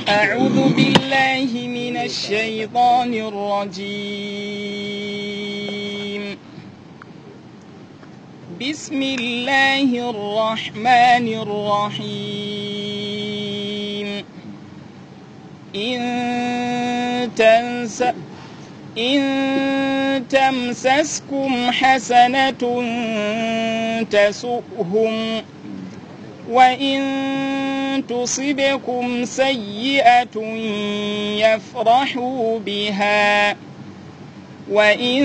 أعوذ بالله من الشيطان الرجيم بسم الله الرحمن الرحيم إن تنس إن تمسسكم حسنة تسؤهم وإن تصبكم سيئة يفرحوا بها وإن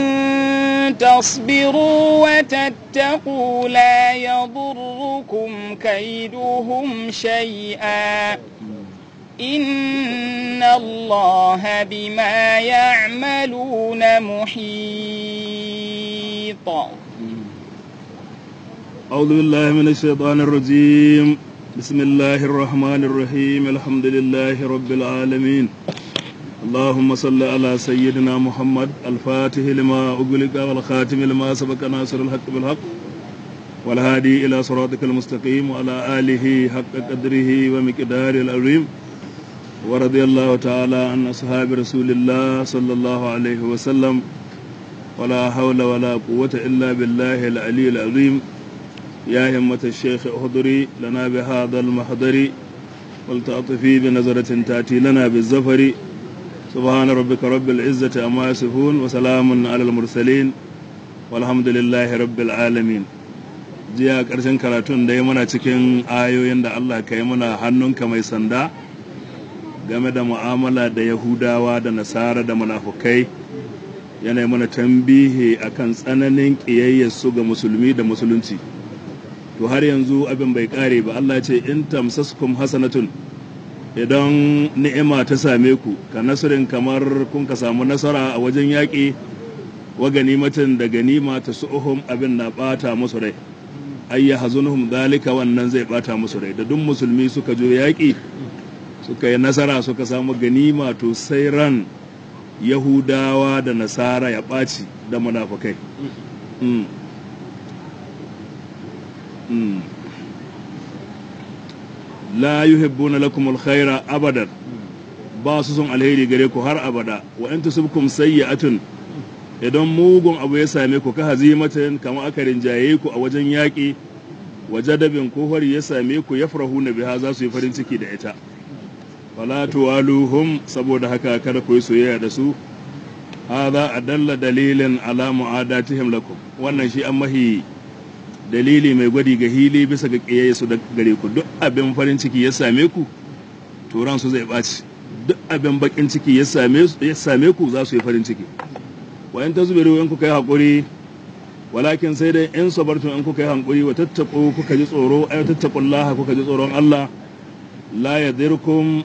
تصبروا وتتقوا لا يضركم كيدهم شيئا إن الله بما يعملون محيط أعوذ بالله من الشيطان الرجيم بسم الله الرحمن الرحيم الحمد لله رب العالمين اللهم صل على سيدنا محمد الفاتح لما أغلق والخاتم لما سبق ناصر الحق بالحق والهادي إلى صراطك المستقيم وعلى آله حق قدره ومقداره العظيم ورضي الله تعالى عن أصحاب رسول الله صلى الله عليه وسلم ولا حول ولا قوة إلا بالله العلي العظيم يا همة الشيخ اهضري لنا بهذا المحضر ولتعطفي بنظرة تأتي لنا بالزفر سبحان ربك رب العزة أما يصفون وسلام على المرسلين والحمد لله رب العالمين jiya ƙarshen karatun da ya muna cikin ayoyin da Allah ka yi muna hannunka mai sanda game da mu'amala da yahudawa da nasara da munafukai yana mana tambihi akan tsananin ƙiyayyarsu ga musulmi da musulunci to har yanzu abin bai kare ba Allah ce in tamsaskum hasanatun idan ni'ima ta same ku ka nasirin kamar kun ka samu nasara a wajen yaƙi wa ganimatin da ganima ta su'uhum abin na ɓata musu rai ayya hazunuhum zalika wannan zai ɓata musu rai da duk musulmi suka jo yaƙi suka yi nasara suka samu ganima to sai ran yahudawa da nasara ya ɓaci da munafukai la yuhibbuna lakum alkhaira abadan ba su son alheri gare ku har abada wa in tusibkum sayyi'atun idan mugun abu ya same ku ka hazimatin kamar aka rinjaye ku a wajen yaƙi wajadabin ko hori ya same ku yafrahuna biha za su yi farin ciki da ita wala tuwaluhum saboda haka kada ku yi soyayya da su hadha adalla dalilin ala mu'adatihim lakum wannan shi an mahi dalili mai gwadi ga hili bisa ga ƙiyaye su da gare ku duk abin farin ciki ya same ku turan su zai ɓaci duk abin bakin ciki ya same ku za su yi farin ciki wayan ta zubiru in kuka yi haƙuri walakin sai dai in sabartun in kuka yi haƙuri wa tattaƙo kuka ji tsoro ay tattaqullaha kuka ji tsoron Allah la yadirkum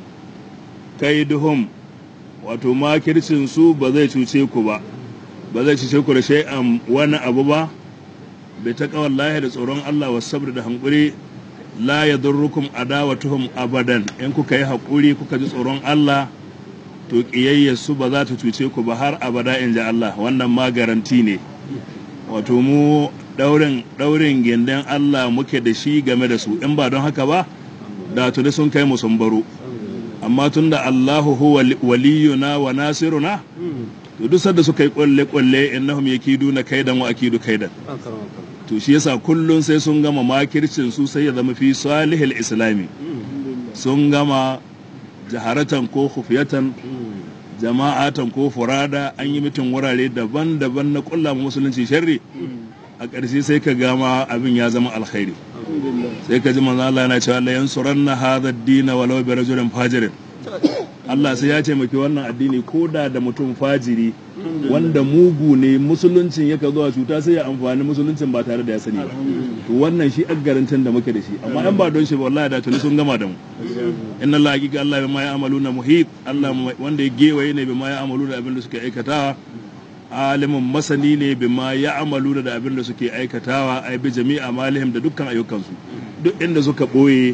kaiduhum wato makircin su ba zai cuce ku ba ba zai cuce ku da shay'an wani abu ba bai ta lahi da tsoron Allah wa sabr da hankuri la ya durrukum adawatuhum abadan in kuka yi haƙuri kuka ji tsoron Allah to ƙiyayyar su ba za ta cuce ku ba har abada in ji Allah wannan ma garanti ne wato mu daurin daurin gindin Allah muke da shi game da su in ba don haka ba da tuni sun kai mu sun baro amma tunda Allahu huwa waliyuna wa nasiruna to duk sanda suka yi kwalle kwalle innahum yakiduna kaidan wa akidu kaidan to shi yasa kullun sai sun gama makircin su sai ya zama fi salihil islami sun gama jaharatan ko khufiyatan jama'atan ko furada an yi mitin wurare daban-daban na kulla musulunci sharri a ƙarshe sai ka gama abin ya zama alkhairi sai ka ji manzo Allah yana cewa la yansuranna hadha ad-din walau bi rajulin fajirin Allah sai ya taimaki wannan addini ko da da mutum fajiri wanda mugu ne musuluncin yaka zuwa cuta sai ya amfani musuluncin ba tare da ya sani ba to wannan shi garantin da muke da shi amma in ba don shi ba wallahi da tuni sun gama da mu inna Allah hakika Allah bima ya amaluna muhit Allah wanda ya gewaye ne bima ya amaluna abin da suke aikatawa alimin masani ne bima ya amaluna da abin da suke aikatawa ai bi jami'a malihim da dukkan ayyukansu duk inda suka boye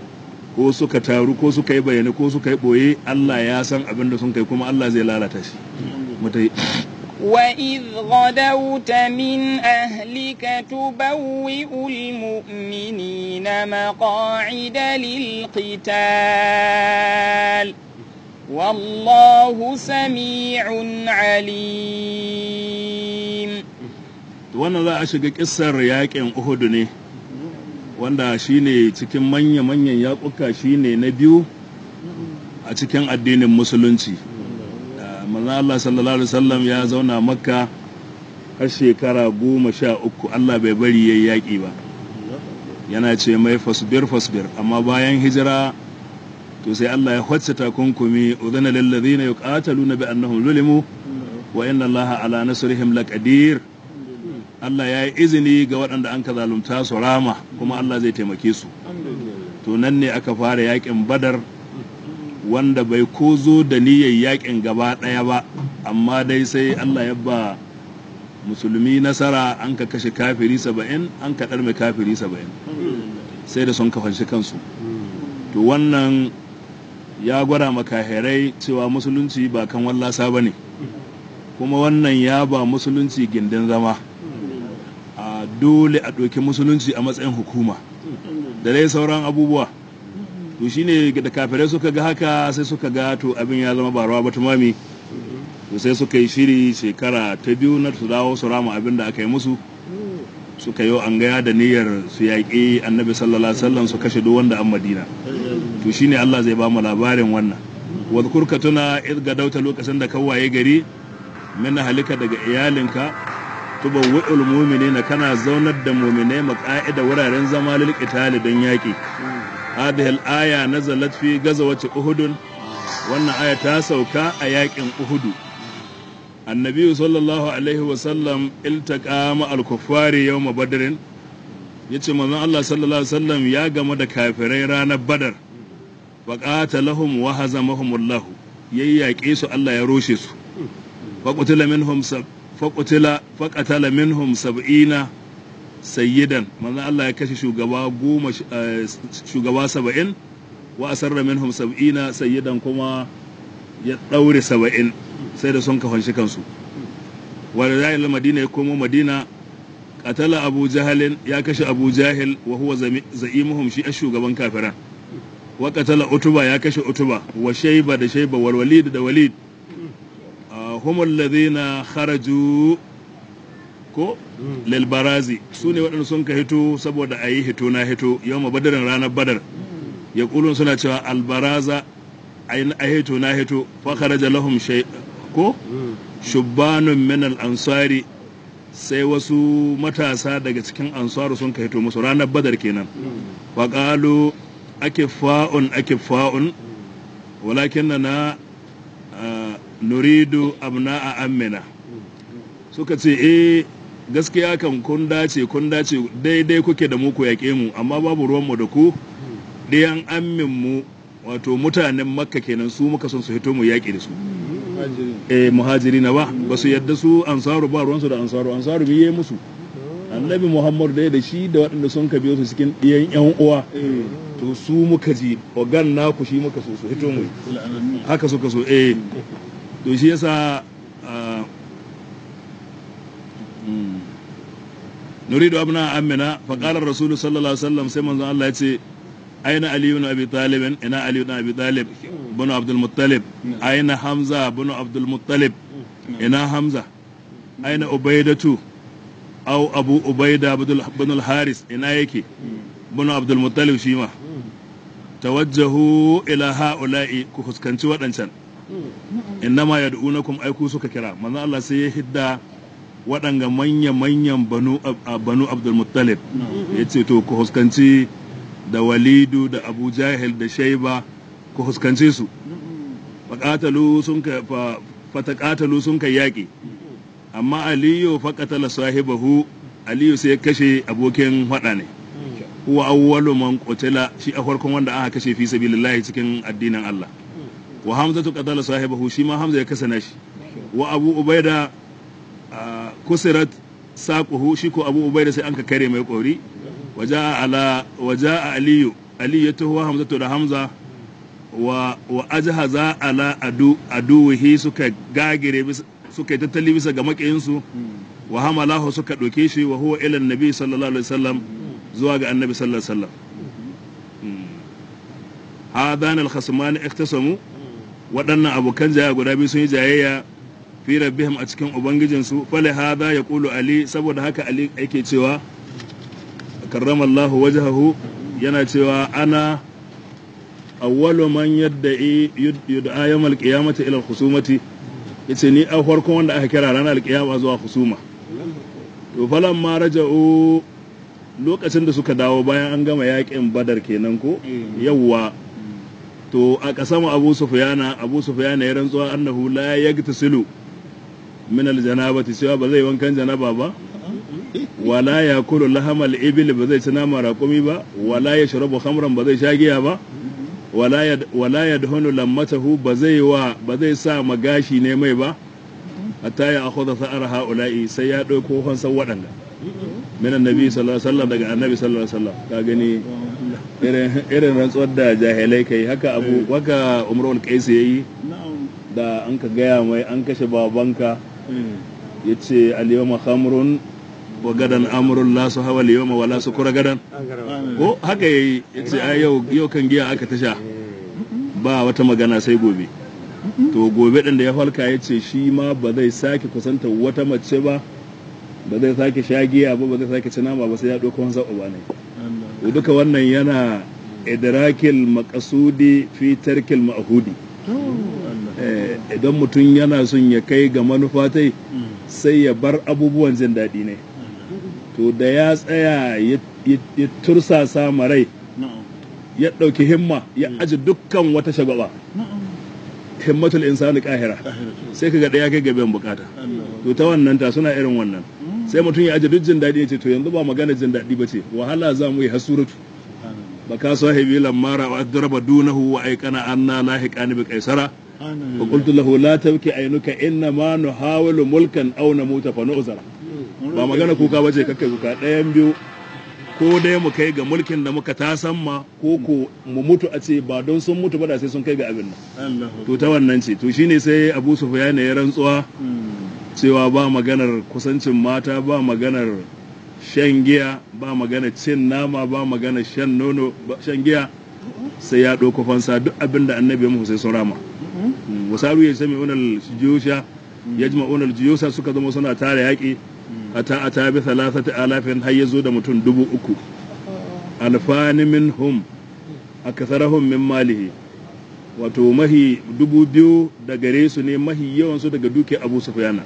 ko suka taru ko suka yi bayani ko suka yi ɓoye Allah ya san abin da sun kai kuma Allah zai lalata shi mutai وإذ غدوت من أهلك تبوئ المؤمنين مقاعد للقتال والله سميع عليم wannan za a shiga kissar yakin Uhud ne wanda shine cikin manya-manyan yakuka shine na biyu a cikin addinin musulunci manzo Allah sallallahu alaihi wasallam ya zauna makka har shekara goma sha uku Allah bai bari yayi yaƙi ba yana ce mai fasbir fasbir amma bayan hijira to sai Allah ya wacce takunkumi udhana lil ladina yuqataluna bi annahum zulimu wa inna Allah ala nasrihim laqadir Allah ya yi izini ga waɗanda an ka zalunta su rama kuma Allah zai taimake su to nan ne aka fara yaƙin badar wanda bai ko zo da niyyar yaƙin gaba ɗaya ba amma dai sai Allah ya ba musulmi nasara an ka kashe kafiri saba'in an ka ɗarme kafiri saba'in sai da sun kafanshi kansu to wannan ya gwada makahirai cewa musulunci ba kan wallasa ba ne kuma wannan ya ba musulunci gindin zama a dole a ɗauki musulunci a matsayin hukuma da dai sauran abubuwa to shine da kafirai suka ga haka sai suka ga to abin ya zama barawa ba tumami to sai suka yi shiri shekara ta biyu na su dawo su rama abin da aka yi musu suka yi an gaya da niyyar su yaƙi annabi sallallahu alaihi wasallam su kashe duk wanda an madina to shine Allah zai ba mu labarin wannan wadhkur ka tuna id gadauta lokacin da ka waye gari min halika daga iyalinka tubawwi'ul mu'minina kana zaunar da mu'minai maqa'ida wuraren zama lil qitali don yaƙi hadhihi al-aya nazalat fi gazawati uhud wannan aya ta sauka a yaƙin uhudu annabi sallallahu alaihi wasallam iltaqa ma al-kuffari yawm badrin yace manzon Allah sallallahu alaihi wasallam ya gama da kafirai ranar badar fa qatalahum wa hazamahum Allah yayyake su Allah ya roshe su fa qutila minhum fa qutila fa qatala minhum sab'ina sayyidan manzon Allah ya kashe shugaba goma shugaba saba'in wa asarra minhum sab'ina sayyidan kuma ya daure saba'in sai da sun kafanshi kansu wanda ya yi madina ya komo madina katala abu jahalin ya kashe abu jahil wa huwa za'imuhum shi a shugaban kafiran wa katala utuba ya kashe utuba wa shaiba da shaiba wal walid da walid hum alladhina kharaju ko lil barazi su ne waɗanda sun ka hito saboda a yi hito na hito yau badarin ranar badar ya kulun suna cewa albaraza a hito na hito fa kharaja lahum shay ko shubbanun min al-ansari sai wasu matasa daga cikin ansaru sun ka hito musu ranar badar kenan fa qalu akifa'un akifa'un walakin na nuridu abna'a ammina suka ce eh gaskiya kan kun dace kun dace daidai kuke da mu ku yaƙe mu amma babu ruwanmu da ku ɗayan ammin mu wato mutanen makka kenan su muka son su hito mu yaƙi da su eh muhajiri na ba ba su yadda su ansaru ba ruwansu da ansaru ansaru biye musu annabi muhammadu dai da shi da waɗanda sun ka biyo su cikin ɗiyan yan uwa to su muka ji ogan naku shi muka so su hito mu haka suka so eh to shi yasa نريد أبناء أمنا فقال الرسول صلى الله عليه وسلم سيما الله يتي أين علي بن أبي طالب أين علي بن أبي طالب بن عبد المطلب أين حمزة بن عبد المطلب أين حمزة أين أبيدة أو أبو أبيدة بن الحارس أين يكي بن عبد المطلب شيما توجهوا إلى هؤلاء كخسكنتي وأنشان إنما يدعونكم أيكو سكا كرا من الله سيهدى waɗanga manya-manyan banu abdulmuttalib ya ce to ku huskanci da walidu da abu jahil da shaiba ku huskance su fatakatalu sun kai yaƙi amma aliyu faƙatala sahibahu aliyu sai kashe abokin haɗa ne huwa awwalu man qutila shi a farkon wanda aka kashe fi sabilillahi cikin addinin Allah wa hamzatu qatala sahibahu shi ma hamza ya kasana shi wa abu ubaida kusirat saquhu shi ko abu ubaida sai an ka kare mai kori waja ala waja aliyu aliyu ya taho hamzatu da hamza wa wa ajhaza ala adu aduhi suka gagire suka yi tattali bisa ga makiyinsu wa hamalahu suka ɗauke shi wa huwa ila nabi sallallahu alaihi wasallam zuwa ga annabi sallallahu alaihi wasallam hadan al-khasman ikhtasamu waɗannan abokan jaya guda biyu sun yi jayayya fi rabbihim a cikin ubangijinsu fali hada ya kulu ali saboda haka ali yake cewa karramallahu wajhahu yana cewa ana awwalu man yadda'i yud'a yawmal qiyamati ila al-khusumati yace ni a farkon wanda aka kira ranar alkiyama zuwa husuma to falan ma raja'u lokacin da suka dawo bayan an gama yakin badar kenan ko yawwa to a kasama abu sufyana abu sufyana ya rantsuwa annahu la yagtasilu min aljanabati cewa ba zai wankan janaba ba wala yakulu lahamal ibil ba zai ci nama raƙumi ba wala yashrabu khamran ba zai sha giya ba wala yad wala yadhunu lammatahu ba zai wa ba zai sa magashi ne mai ba hatta ya akhudha sa'ar haula'i sai ya dauko hansan waɗanda min annabi sallallahu alaihi wasallam daga annabi sallallahu alaihi wasallam ka gani irin irin rantsuwar da jahilai kai haka abu haka umrul qais yayi da an ka gaya mai an kashe babanka yace al-yawma khamrun wa gadan amrun la su hawa al-yawma wala su kura gadan ko haka yayi yace ai yau yau kan giya aka tasha ba wata magana sai gobe to gobe ɗin da ya falka ya ce shi ma ba zai sake kusanta wata mace ba ba zai sake shagiya ba ba zai sake ci nama ba sai ya ɗauko wansa uba ne to duka wannan yana idrakil maqasudi fi tarkil ma'hudi idan mutum yana son ya kai ga manufa tai sai ya bar abubuwan jin daɗi ne to da ya tsaya ya tursasa marai ya ɗauki himma ya aji dukkan wata shagaba himmatul insani kahira sai kaga daya kai gaben bukata to ta wannan ta suna irin wannan sai mutum ya aje duk jin daɗi ya ce to yanzu ba magana jin daɗi ba ce wahala za mu yi hasuratu ba ka sahibi lamara wa adraba dunahu wa aikana anna lahiqani bi qaisara wa qultu lahu la tabki ainuka inna ma nuhawilu mulkan aw namuta fa nu'zara ba magana kuka bace kakkai kuka ɗayan biyu ko dai mu kai ga mulkin da muka tasan ma ko ko mu mutu a ce ba don sun mutu ba da sai sun kai ga abin nan to ta wannan ce to shine sai Abu Sufyan ya rantsuwa cewa ba maganar kusancin mata ba maganar shan giya ba maganar cin nama ba maganar shan nono shan giya sai ya ɗauko fansa duk abin da annabi ya muku sai sun rama wasaru ya sami unal jiyusha yajma'una al-jiyusa suka zama suna tare yaƙi ata ata bi thalathati alafin har yazo da mutum dubu uku alfani minhum akatharahum min malihi wato mahi dubu biyu da gare su ne mahi yawan su daga duke Abu Sufyana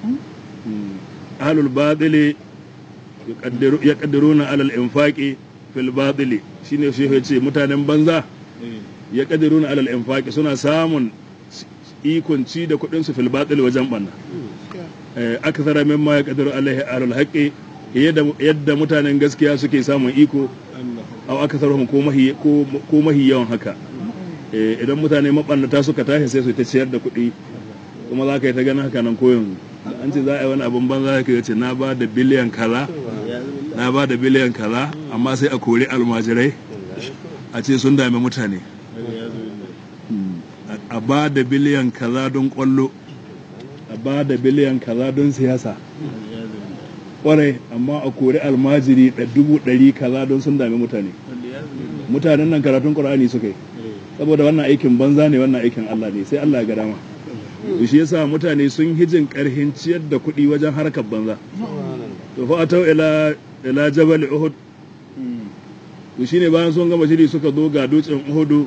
ahlul batili yaqdiruna alal infaqi fil batili shine shi ya ce mutanen banza yaqdiruna alal infaqi suna samun ikon ci da kuɗin su fil batili wajen banna akthara mimma yaqdiru alaihi ahlul haqqi yadda mutanen gaskiya suke samun iko aw aktharuhum ko mahi ko mahi yawan haka idan mutane mabannata suka tashi sai su ta ciyar da kuɗi kuma za ka yi ta ganin haka nan koyon an ce za a yi wani abin banza ka ce na ba da biliyan kaza na ba da biliyan kaza amma sai a kori almajirai a ce sun dami mutane a ba da biliyan kaza don kwallo a ba da biliyan kaza don siyasa kwarai amma a kori almajiri da dubu ɗari kaza don sun dami mutane mutanen nan karatun ƙur'ani suka yi saboda wannan aikin banza ne wannan aikin Allah ne sai Allah ya ga dama shi yasa mutane sun hijin karhin ciyar da kuɗi wajen harkar banza to fa atau ila ila jabal uhud to shine bayan sun gama shiri suka zo ga dutsen uhudu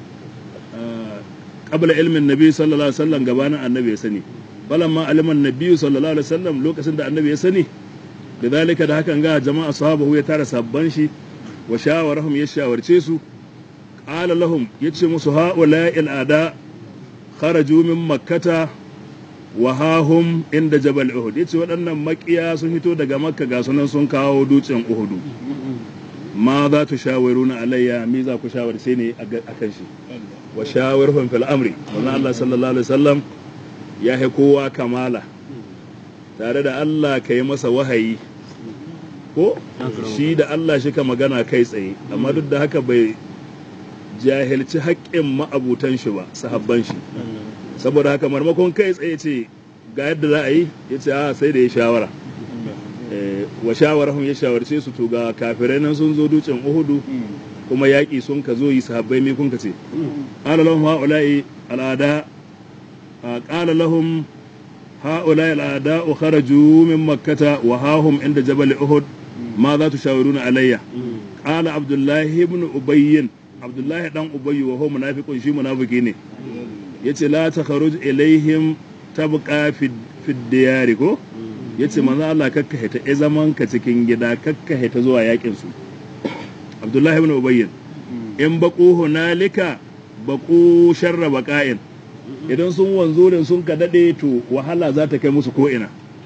qabla ilmin nabi sallallahu alaihi wasallam gabanin annabi ya sani falamma aliman nabi sallallahu alaihi wasallam lokacin da annabi ya sani da zalika da hakan ga jama'a sahabahu ya tara sabban shi wa shawarahum ya shawarce su qala lahum yace musu ha'ula ada kharaju min makkata wa hahum inda jabal uhud yace waɗannan makiya sun fito daga makka ga sunan sun kawo dutsen uhudu ma za tu shawiruna alayya mi za ku shawarce ne akan shi wa shawirhum fil amri wannan Allah sallallahu alaihi wasallam ya hai kowa kamala tare da Allah ka yi masa wahayi ko shi da Allah shi ka magana kai tsaye amma duk da haka bai jahilci haƙƙin ma'abutan shi ba sahabban shi saboda haka marmakon kai tsaye ce ga yadda za a yi ya ce a sai da ya shawara wa shawarahun ya shawarce su to ga kafirai nan sun zo dutsen uhudu kuma yaƙi sun ka zo yi sahabbai me kun ka ce qala lahum haula'i al'ada qala lahum هؤلاء الأعداء خرجوا من مكة وهاهم عند جبل أحد ماذا تشاورون علي قال عبد الله بن أبي عبد الله بن أبي وهو منافق شي منافقين yace la takharuj ilaihim tabqa fi fi diyari ko yace manzo Allah kakka hita e zaman ka cikin gida kakka hita zuwa yakin su Abdullahi ibn Ubay in baqu hunalika baqu sharra baqa'in idan sun wanzo da sun ka daɗe to wahala za ta kai musu ko'ina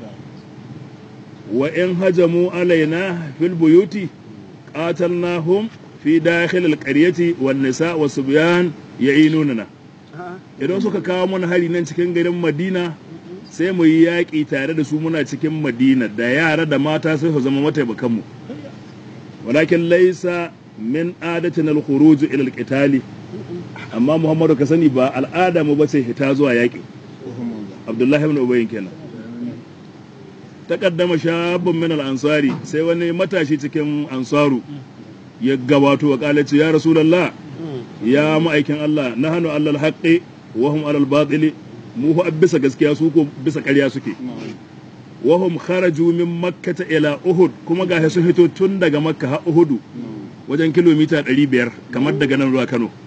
wa in hajamu alaina fil buyuti qatalnahum fi dakhil alqaryati wan nisa wa subyan ya'inunana idan suka kawo mana hari nan cikin garin Madina sai mu yi yaƙi tare da su muna cikin Madina da yara da mata sai su zama mataimakan mu walakin laysa min adatina al-khuruj ila al-qitali amma muhammadu ka sani ba al'ada mu bace hita zuwa yaƙi abdullahi ibn ubayyin kenan taqaddama shabun min al-ansari sai wani matashi cikin ansaru ya gabato wa kalace ya rasulullah ya ma'aikin Allah nahnu alal haqqi wa hum alal batili mu hu bisa gaskiya su ko bisa ƙarya suke wa hum kharaju min makkah ila uhud kuma ga sun hito tun daga makka har uhudu wajen kilomita 500 kamar daga nan zuwa Kano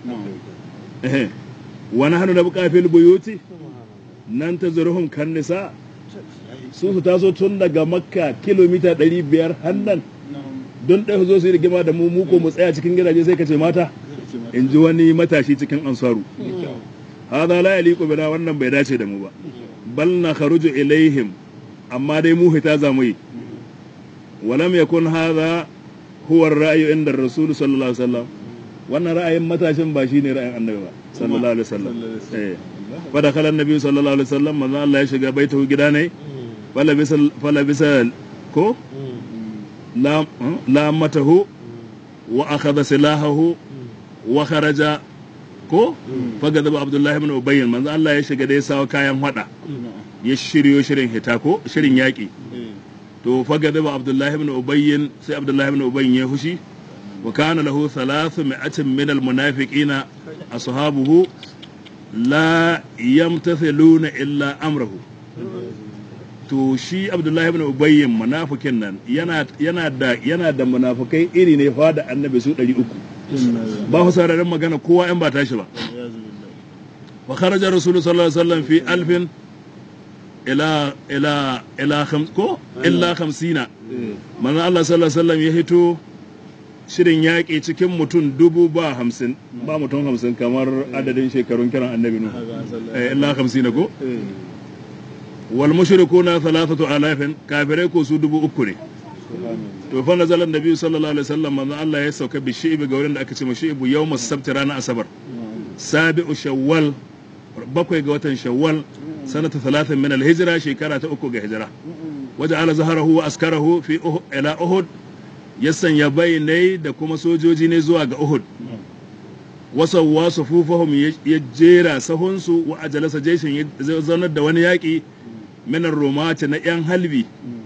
wani hannu na bukafin buyuti nan ta zurhun kan nisa su su taso tun daga makka kilomita 500 hannan don ɗaya zo su yi rigima da mu muko mu tsaya cikin gidaje sai ka ce mata in ji wani matashi cikin ansaru hada la yaliqu bina wannan bai dace da mu ba bal na kharuju ilaihim amma dai mu hita za mu yi walam yakun hadha huwa ar-ra'yu inda ar-rasul sallallahu alaihi wasallam wannan ra'ayin matashin ba shine ra'ayin annabi ba sallallahu alaihi wasallam eh fa da kala annabi sallallahu alaihi wasallam manzo Allah ya shiga baitahu gida ne fala bisal fala bisal ko la la matahu wa akhadha silahahu wa kharaja ko fa gadaba abdullah ibn ubay manzo Allah ya shiga da ya sawo kayan hada ya shiryo shirin hita ko shirin yaki to fa gadaba abdullah ibn ubay sai abdullah ibn ubay ya hushi وكان له ثلاثمائة من المنافقين أصحابه لا يمتثلون إلا أمره to shi Abdullahi ibn Ubayy munafikin nan yana yana da yana da munafikai iri ne fa da annabi su 300 ba ku sauraron magana kowa in ba tashi ba wa kharaja rasul sallallahu alaihi wasallam fi alfin ila ila ila khams ko illa 50 manzo Allah sallallahu alaihi wasallam ya hito shirin yaƙi cikin mutum dubu ba hamsin ba mutum hamsin kamar adadin shekarun kiran annabi nu illa hamsin ko wal mushriku na thalathatu alafin kafirai ko su dubu uku ne to fa nazala annabi sallallahu alaihi wasallam manzo Allah ya sauka bi shi'bi ga wurin da aka ce ma shi'bu yawm as-sabt ranar asabar sabi'u shawwal bakwai ga watan shawwal sanata thalathin min al-hijra shekara ta uku ga hijira waja'ala zaharahu wa askarahu fi ila uhud ya sanya bayanai da kuma sojoji ne zuwa ga Uhud. Wasu wasu fufahum ya jera sahunsu wa ajalasa jeshin ya zaunar da wani yaƙi minar romaci na ‘yan halbi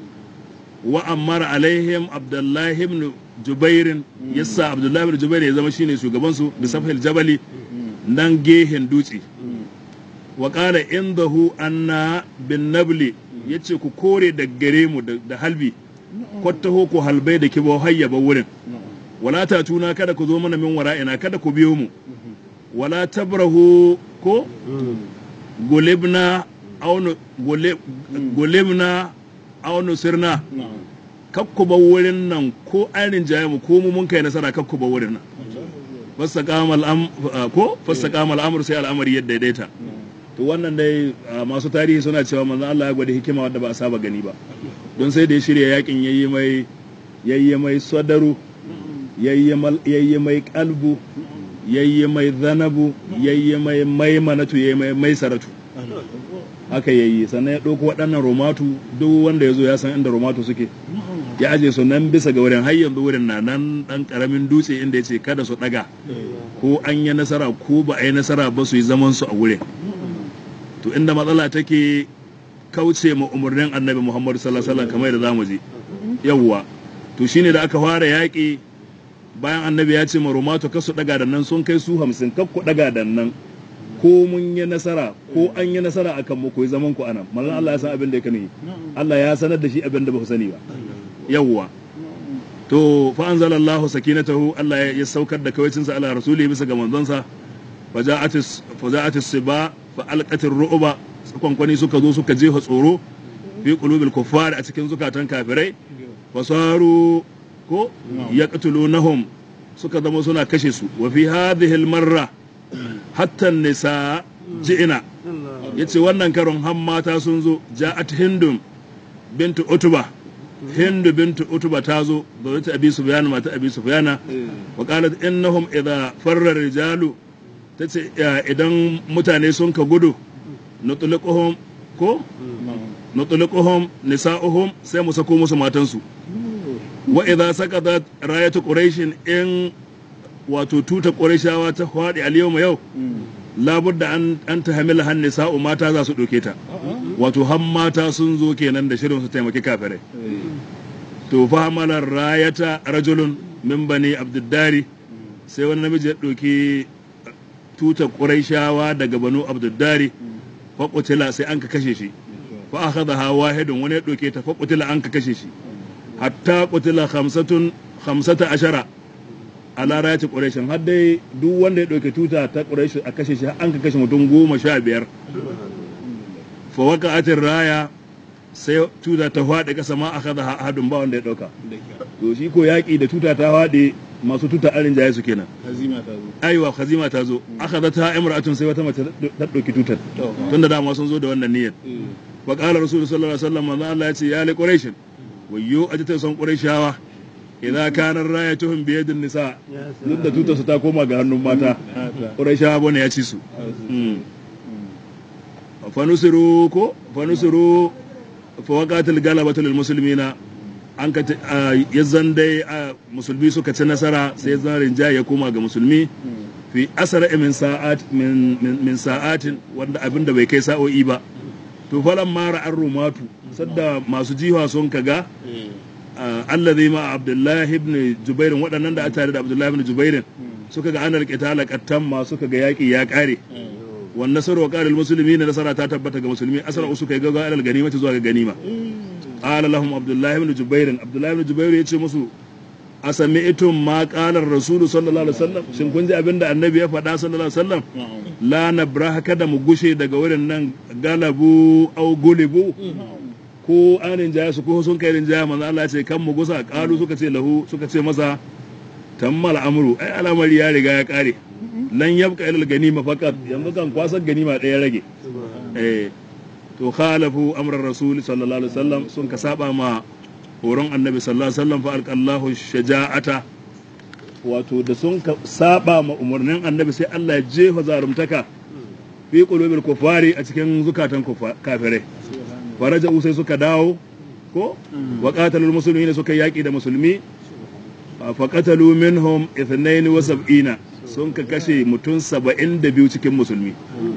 wa ammar alaihim abdullahi ibn jubairin yasa abdullahi ibn jubairin ya zama shine shugabansu da safhil jabali nan gehen dutse wa qala indahu anna bin nabli yace ku kore da gare mu da halbi kwattaho ku halbai da kibo hayyaba wurin wala ta tuna kada ku zo mana min wara'ina kada ku biyo mu wala tabrahu ko gulibna aunu gulibna aunu sirna kakku ba wurin nan ko an rinjaye mu ko mu mun kai nasara kakku ba wurin nan fasaqamal am ko fasaqamal amr sai al'amari yadda daidaita to wannan dai masu tarihi suna cewa manzon Allah ya gwada hikima wadda ba a saba gani ba don sai da ya shirya yakin yayi mai yayi mai sadaru yayi mai kalbu yayi mai zanabu yayi mai maimanatu yayi mai mai saratu haka yayi sannan ya ɗauko waɗannan romatu duk wanda ya zo ya san inda romatu suke ya aje su nan bisa ga wurin har yanzu wurin na nan ɗan ƙaramin dutse inda ya ce kada su ɗaga ko an yi nasara ko ba a yi nasara ba su yi zaman su a wurin to inda matsala take kauce ma umarnin annabi muhammadu sallallahu alaihi wasallam kamar da zamu je yawwa to shine da aka fara yaƙi bayan annabi ya ce ma rumatu kasu daga da nan sun kai su hamsin kakku daga da nan ko mun yi nasara ko an yi nasara akan mu koyi zaman ku anan mallan Allah ya san abin da yake ne Allah ya sanar da shi abin da ba ku sani ba yawwa to fa anzalallahu sakinatahu Allah ya saukar da kawaicinsa ala rasuli bisa ga manzonsa faja'at faja'at siba fa alqatir ru'ba kwankwani suka zo suka jefa tsoro fi qulubil kuffar a cikin zukatan kafirai fasaru ko yaqtulunahum suka zama suna kashe su wa fi hadhihi almarra hatta nisa ji'ina yace wannan karon han mata sun zo ja'at hindum bintu utuba hindu bintu utuba ta zo da wata abi sufyan mata abi sufyana wa qalat innahum idha farra rijalu tace idan mutane sun ka gudu nutliquhum ko nutliquhum nisa'uhum sai mu sako musu matansu wa idza saqatat rayatu quraish in wato tuta qurayshawa ta fadi al yawma yau labudda an an tahmila han nisa'u mata za su doke ta wato han mata sun zo kenan da shirin su taimaki kafirai to fa hamala rayata rajulun min bani abduddari sai wani namiji ya doki tuta qurayshawa daga banu abduddari fa qutila sai an ka kashe shi fa akhadha wahidun wani ya doke ta fa qutila an ka kashe shi hatta qutila khamsatun khamsata ashara ala rayati quraishin har dai duk wanda ya dauke tuta ta quraish a kashe shi an ka kashe mutum goma sha biyar fa waqa'atir raya sai tuta ta faɗi kasa ma akhadha ahadun ba wanda ya dauka to shi ko yaki da tuta ta faɗi masu tuta arin jaye su kenan hazima ta zo aiwa khazima ta zo akhadha ta imra'atun sai wata mace ta dauki tutar tunda dama sun zo da wannan niyyar wa qala rasulullahi sallallahu alaihi wasallam manzo Allah ya ce ya li quraish wayyo ajita son qurayshawa idza kana rayatuhum bi yadin nisa duk da tutar su ta koma ga hannun mata qurayshawa bane ya ci su fanusiru ko fanusiru fa waqatil galabatu lil muslimina an ka yazan dai musulmi suka ci nasara sai zan rinjaye ya koma ga musulmi fi asara min sa'at min min sa'atin wanda abinda bai kai sa'o'i ba to falan mara an rumatu sadda masu jiwa sun kaga allazi ma abdullahi ibn jubairin waɗannan da a tare da abdullahi ibn jubairin suka ga anar qitala qattan ma suka ga yaki ya kare wan nasaru wa qala muslimin nasara ta tabbata ga musulmi asara usu kai ga alal ganima zuwa ga ganima qala lahum abdullahi ibn jubairin abdullahi ibn jubairin yace musu asami'tum ma qala ar-rasul sallallahu alaihi wasallam shin kun ji abinda annabi ya faɗa sallallahu alaihi wasallam la nabraha kada mu gushe daga wurin nan galabu au gulibu ko anin jaya su ko sun kai rinjaya manzo Allah ce kan mu gusa kalu suka ce lahu suka ce masa tammal amru ai al'amari ya riga ya kare lan yabqa ilal ganima faqat yanzu kan kwasar ganima ɗaya rage eh to khalafu amran rasul sallallahu alaihi wasallam sun ka saba ma horon annabi sallallahu alaihi wasallam fa alqallahu shaja'ata wato da sun ka saba ma umarnin annabi sai Allah ya jefa zarumtaka fi qulubil kufari a cikin zukatan kafirai faraja sai suka dawo ko wa qatalul muslimin suka yaki da musulmi fa qatalu minhum 72 sun ka kashe mutum 72 cikin musulmi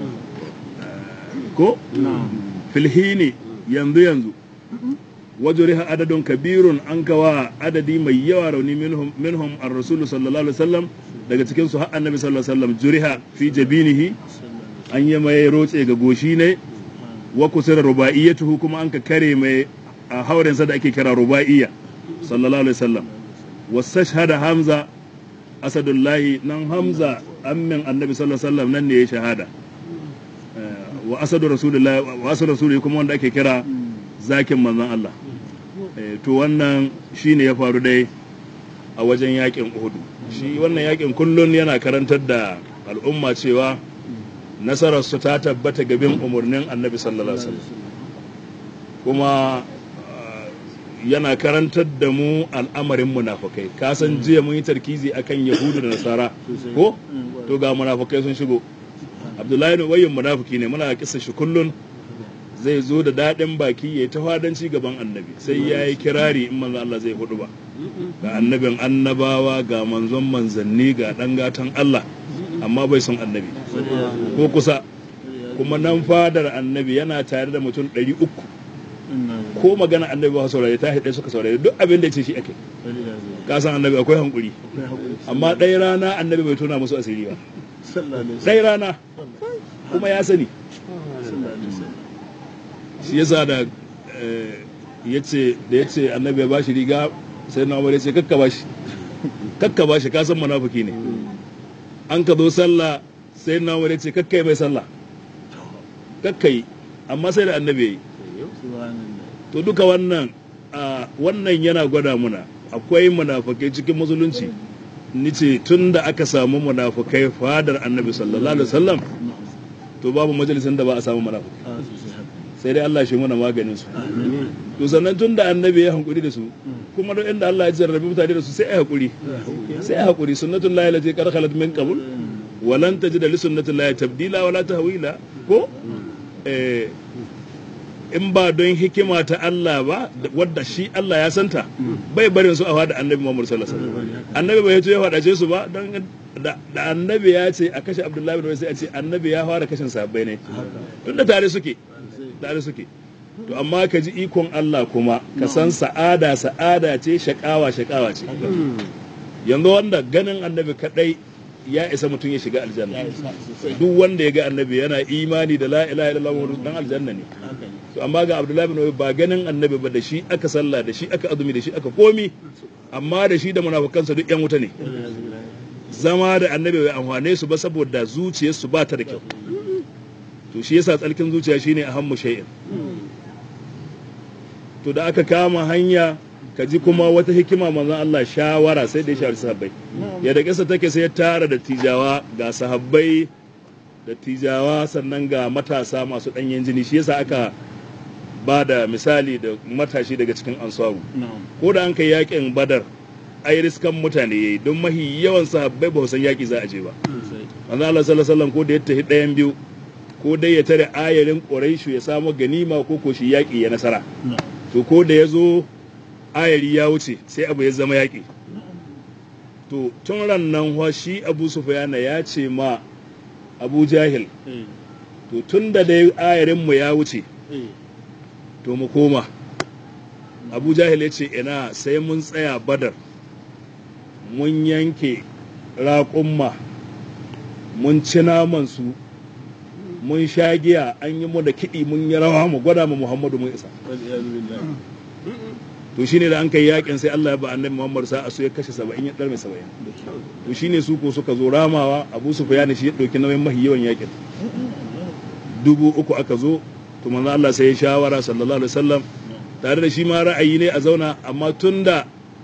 ko filhini yanzu yanzu wajuriha adadun kabirun an kawa adadi mai yawa rauni minhum minhum ar-rasul sallallahu alaihi wasallam daga cikin su har annabi sallallahu alaihi wasallam juriha fi jabinihi an yi mai rotse ga goshi ne wa kusira rubaiyatuhu kuma an ka kare mai a haurensa da ake kira rubaiya sallallahu alaihi wasallam wasashhada hamza asadullahi nan hamza ammin annabi sallallahu alaihi wasallam nan ne ya shahada wa asadu rasulullahi wa asadu rasulullahi kuma wanda ake kira zakin manzon Allah to wannan shine ya faru dai a wajen yakin Uhud shi wannan yakin kullun yana karantar da al'umma cewa nasararsu ta tabbata gabin umarnin annabi sallallahu alaihi wasallam kuma yana karantar da mu al'amarin munafukai ka san jiya mun yi tarkizi akan yahudu da nasara ko to ga munafukai sun shigo abdullahi wayin munafuki ne muna kisa shi kullun zai zo da daɗin baki ya ta fadanci gaban annabi sai ya yi kirari in manzon Allah zai hudu ba ga annabin annabawa ga manzon manzanni ga ɗan gatan Allah amma bai son annabi ko kusa kuma nan fadar annabi yana tare da mutum ɗari uku ko magana annabi ba saurare ta haɗe suka saurare duk abin da ya ce shi ake ka san annabi akwai hankuri amma ɗaya rana annabi bai tona musu asiri ba ɗaya rana kuma ya sani shi yasa da yace da yace annabi ya bashi riga sai na umar yace kakka bashi kakka bashi ka san munafiki ne an ka zo sallah sai na umar yace kakkai mai sallah kakkai amma sai da annabi yayi to duka wannan wannan yana gwada muna akwai munafukai cikin musulunci nice tun da aka samu munafukai fadar annabi sallallahu alaihi wasallam to babu majalisin da ba a samu munafukai sai dai Allah shi muna maganin su to sannan tun da annabi ya hankuri da su kuma duk inda Allah ya jarrabi mutane da su sai ai hakuri sai ai hakuri sunnatul lahi lati qad khalat min qabl wa lan tajid li sunnatil lahi tabdila wala tahwila ko eh in ba don hikima ta Allah ba wadda shi Allah ya santa bai barin su a fada annabi Muhammad sallallahu alaihi wasallam annabi bai yato ya fadace su ba don da annabi ya ce a kashe Abdullahi bin sai a ce annabi ya fara kashin sahabbai ne tunda tare suke tare suke to amma ka ji ikon Allah kuma ka san sa'ada sa'ada ce shakawa shakawa ce yanzu wanda ganin annabi kadai ya isa mutum ya shiga aljanna duk wanda ya ga annabi yana imani da la ilaha illallah dan aljanna ne to amma ga abdullahi bin ba ganin annabi ba da shi aka sallah da shi aka azumi da shi aka komi amma da shi da munafukansa duk yan wuta ne zama da annabi bai amfane su ba saboda zuciyarsu ba ta da kyau to shi yasa tsarkin zuciya shine ahammu shay'in to da aka kama hanya ka ji kuma wata hikima manzon Allah shawara sai da ya shawari sahabbai ya da kisa take sai ya tara da tijawa ga sahabbai da tijawa sannan ga matasa masu ɗanyen jini shi yasa aka ba da misali da matashi daga cikin ansaru ko da an kai yakin badar ai riskan mutane yayi don mahi yawan sahabbai ba san yaki za a je ba manzo Allah sallallahu alaihi wasallam ko da ya tafi ɗayan biyu ko dai ya tare ayarin quraishu ya samu ganima ko ko shi yaki ya nasara to ko da ya zo ayari ya wuce sai abu ya zama yaki to tun ran nan shi abu sufyana ya ce ma abu jahil to tun da dai ayarinmu ya wuce to mu koma abu jahil ya ce ina sai mun tsaya badar mun yanke raƙumma mun ci namansu mun sha giya an yi mu da kiɗi mun yi rawa mu gwada mu muhammadu mun isa to shine da an kai yakin sai Allah ya ba annabi Muhammad sa su ya kashe 70 ya dar mai 70 to shine su ko suka zo ramawa Abu Sufyan shi ya dauki nauyin mahi yawan yakin dubu uku aka zo to manzo Allah sai ya shawara sallallahu alaihi wasallam tare da shi ma ra'ayi ne a zauna amma tunda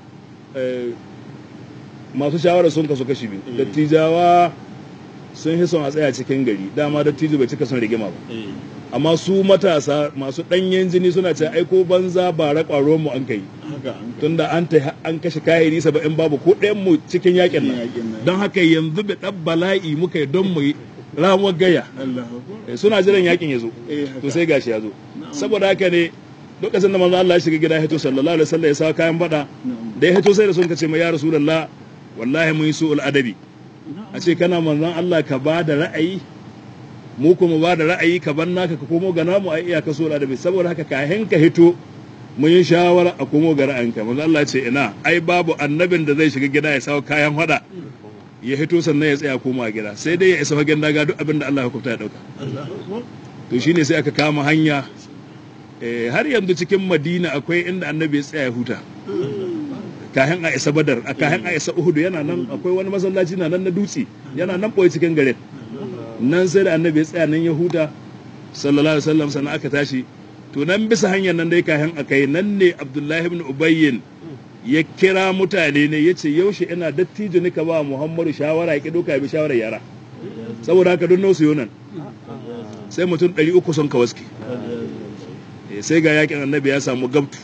masu shawara sun kasu kashi biyu dattijawa sun hi son a tsaya cikin gari dama dattijo bai cika son rigima ba amma su matasa masu ɗanyen jini suna ce aiko banza ba raƙwaro mu an kai tunda an ta an kashe kayari saba'in babu ko ɗayan mu cikin yakin nan don haka yanzu bi ɗan bala'i muka yi don mu yi ramuwar gaya suna jiran yakin ya zo to sai gashi ya zo saboda haka ne lokacin da manzo Allah ya shiga gida ya hito sallallahu alaihi wasallam ya sa kayan bada da ya hito sai da sun kace mai ya rasulullah wallahi mun yi su'ul adabi a ce kana manzon Allah ka ba da ra'ayi mu kuma ba da ra'ayi ka bar naka ka komo ga namu a iyaka so da bai saboda haka kahin ka hito mun yi shawara a komo ga ra'ayinka manzo Allah ce ina ai babu annabin da zai shiga gida ya sawo kayan hada ya hito sannan ya tsaya koma gida sai dai ya isa fagen daga duk abin da Allah ya hukunta ya dauka to shine sai aka kama hanya har yanzu cikin Madina akwai inda annabi ya tsaya ya huta kahin a isa badar a kahin a isa uhudu yana nan akwai wani masallaci na nan na dutse yana nan boye cikin garin nan sai da annabi ya tsaya nan ya huta sallallahu alaihi wasallam sannan aka tashi to nan bisa hanyar nan dai kayan akai nan ne abdullahi ibn ubayyin ya kira mutane ne yace yaushe ina dattijo nika ba muhammadu shawara ya ki doka bi shawara yara saboda haka don nausu yonan sai mutum 300 sun kawaski sai ga yakin annabi ya samu gabtu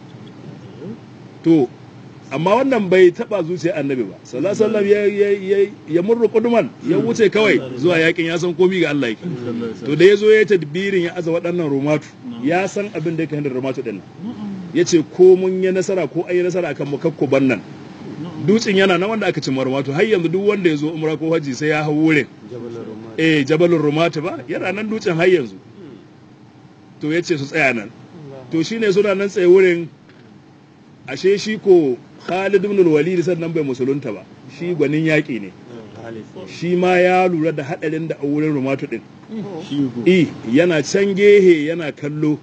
to amma wannan bai taba zuciya annabi ba sallallahu alaihi wasallam ya murru kuduman ya wuce kawai zuwa yakin ya san komi ga Allah yake to da yazo ya tadbirin ya aza waɗannan romatu ya san abin da yake hindar romatu din ya ce ko mun yi nasara ko ayi nasara akan mu kakko bannan dutsen yana nan wanda aka ci romatu har yanzu duk wanda ya zo umra ko haji sai ya hau wurin eh jabalin romatu ba yana nan dutsen har yanzu to ya ce su tsaya nan to shine suna nan tsaye wurin ashe shi ko Khalid ibn al-Walid sannan bai musulunta ba shi gwanin yaƙi ne shi ma ya lura da haɗarin da a wurin rumatu ɗin i yana can gehe yana kallo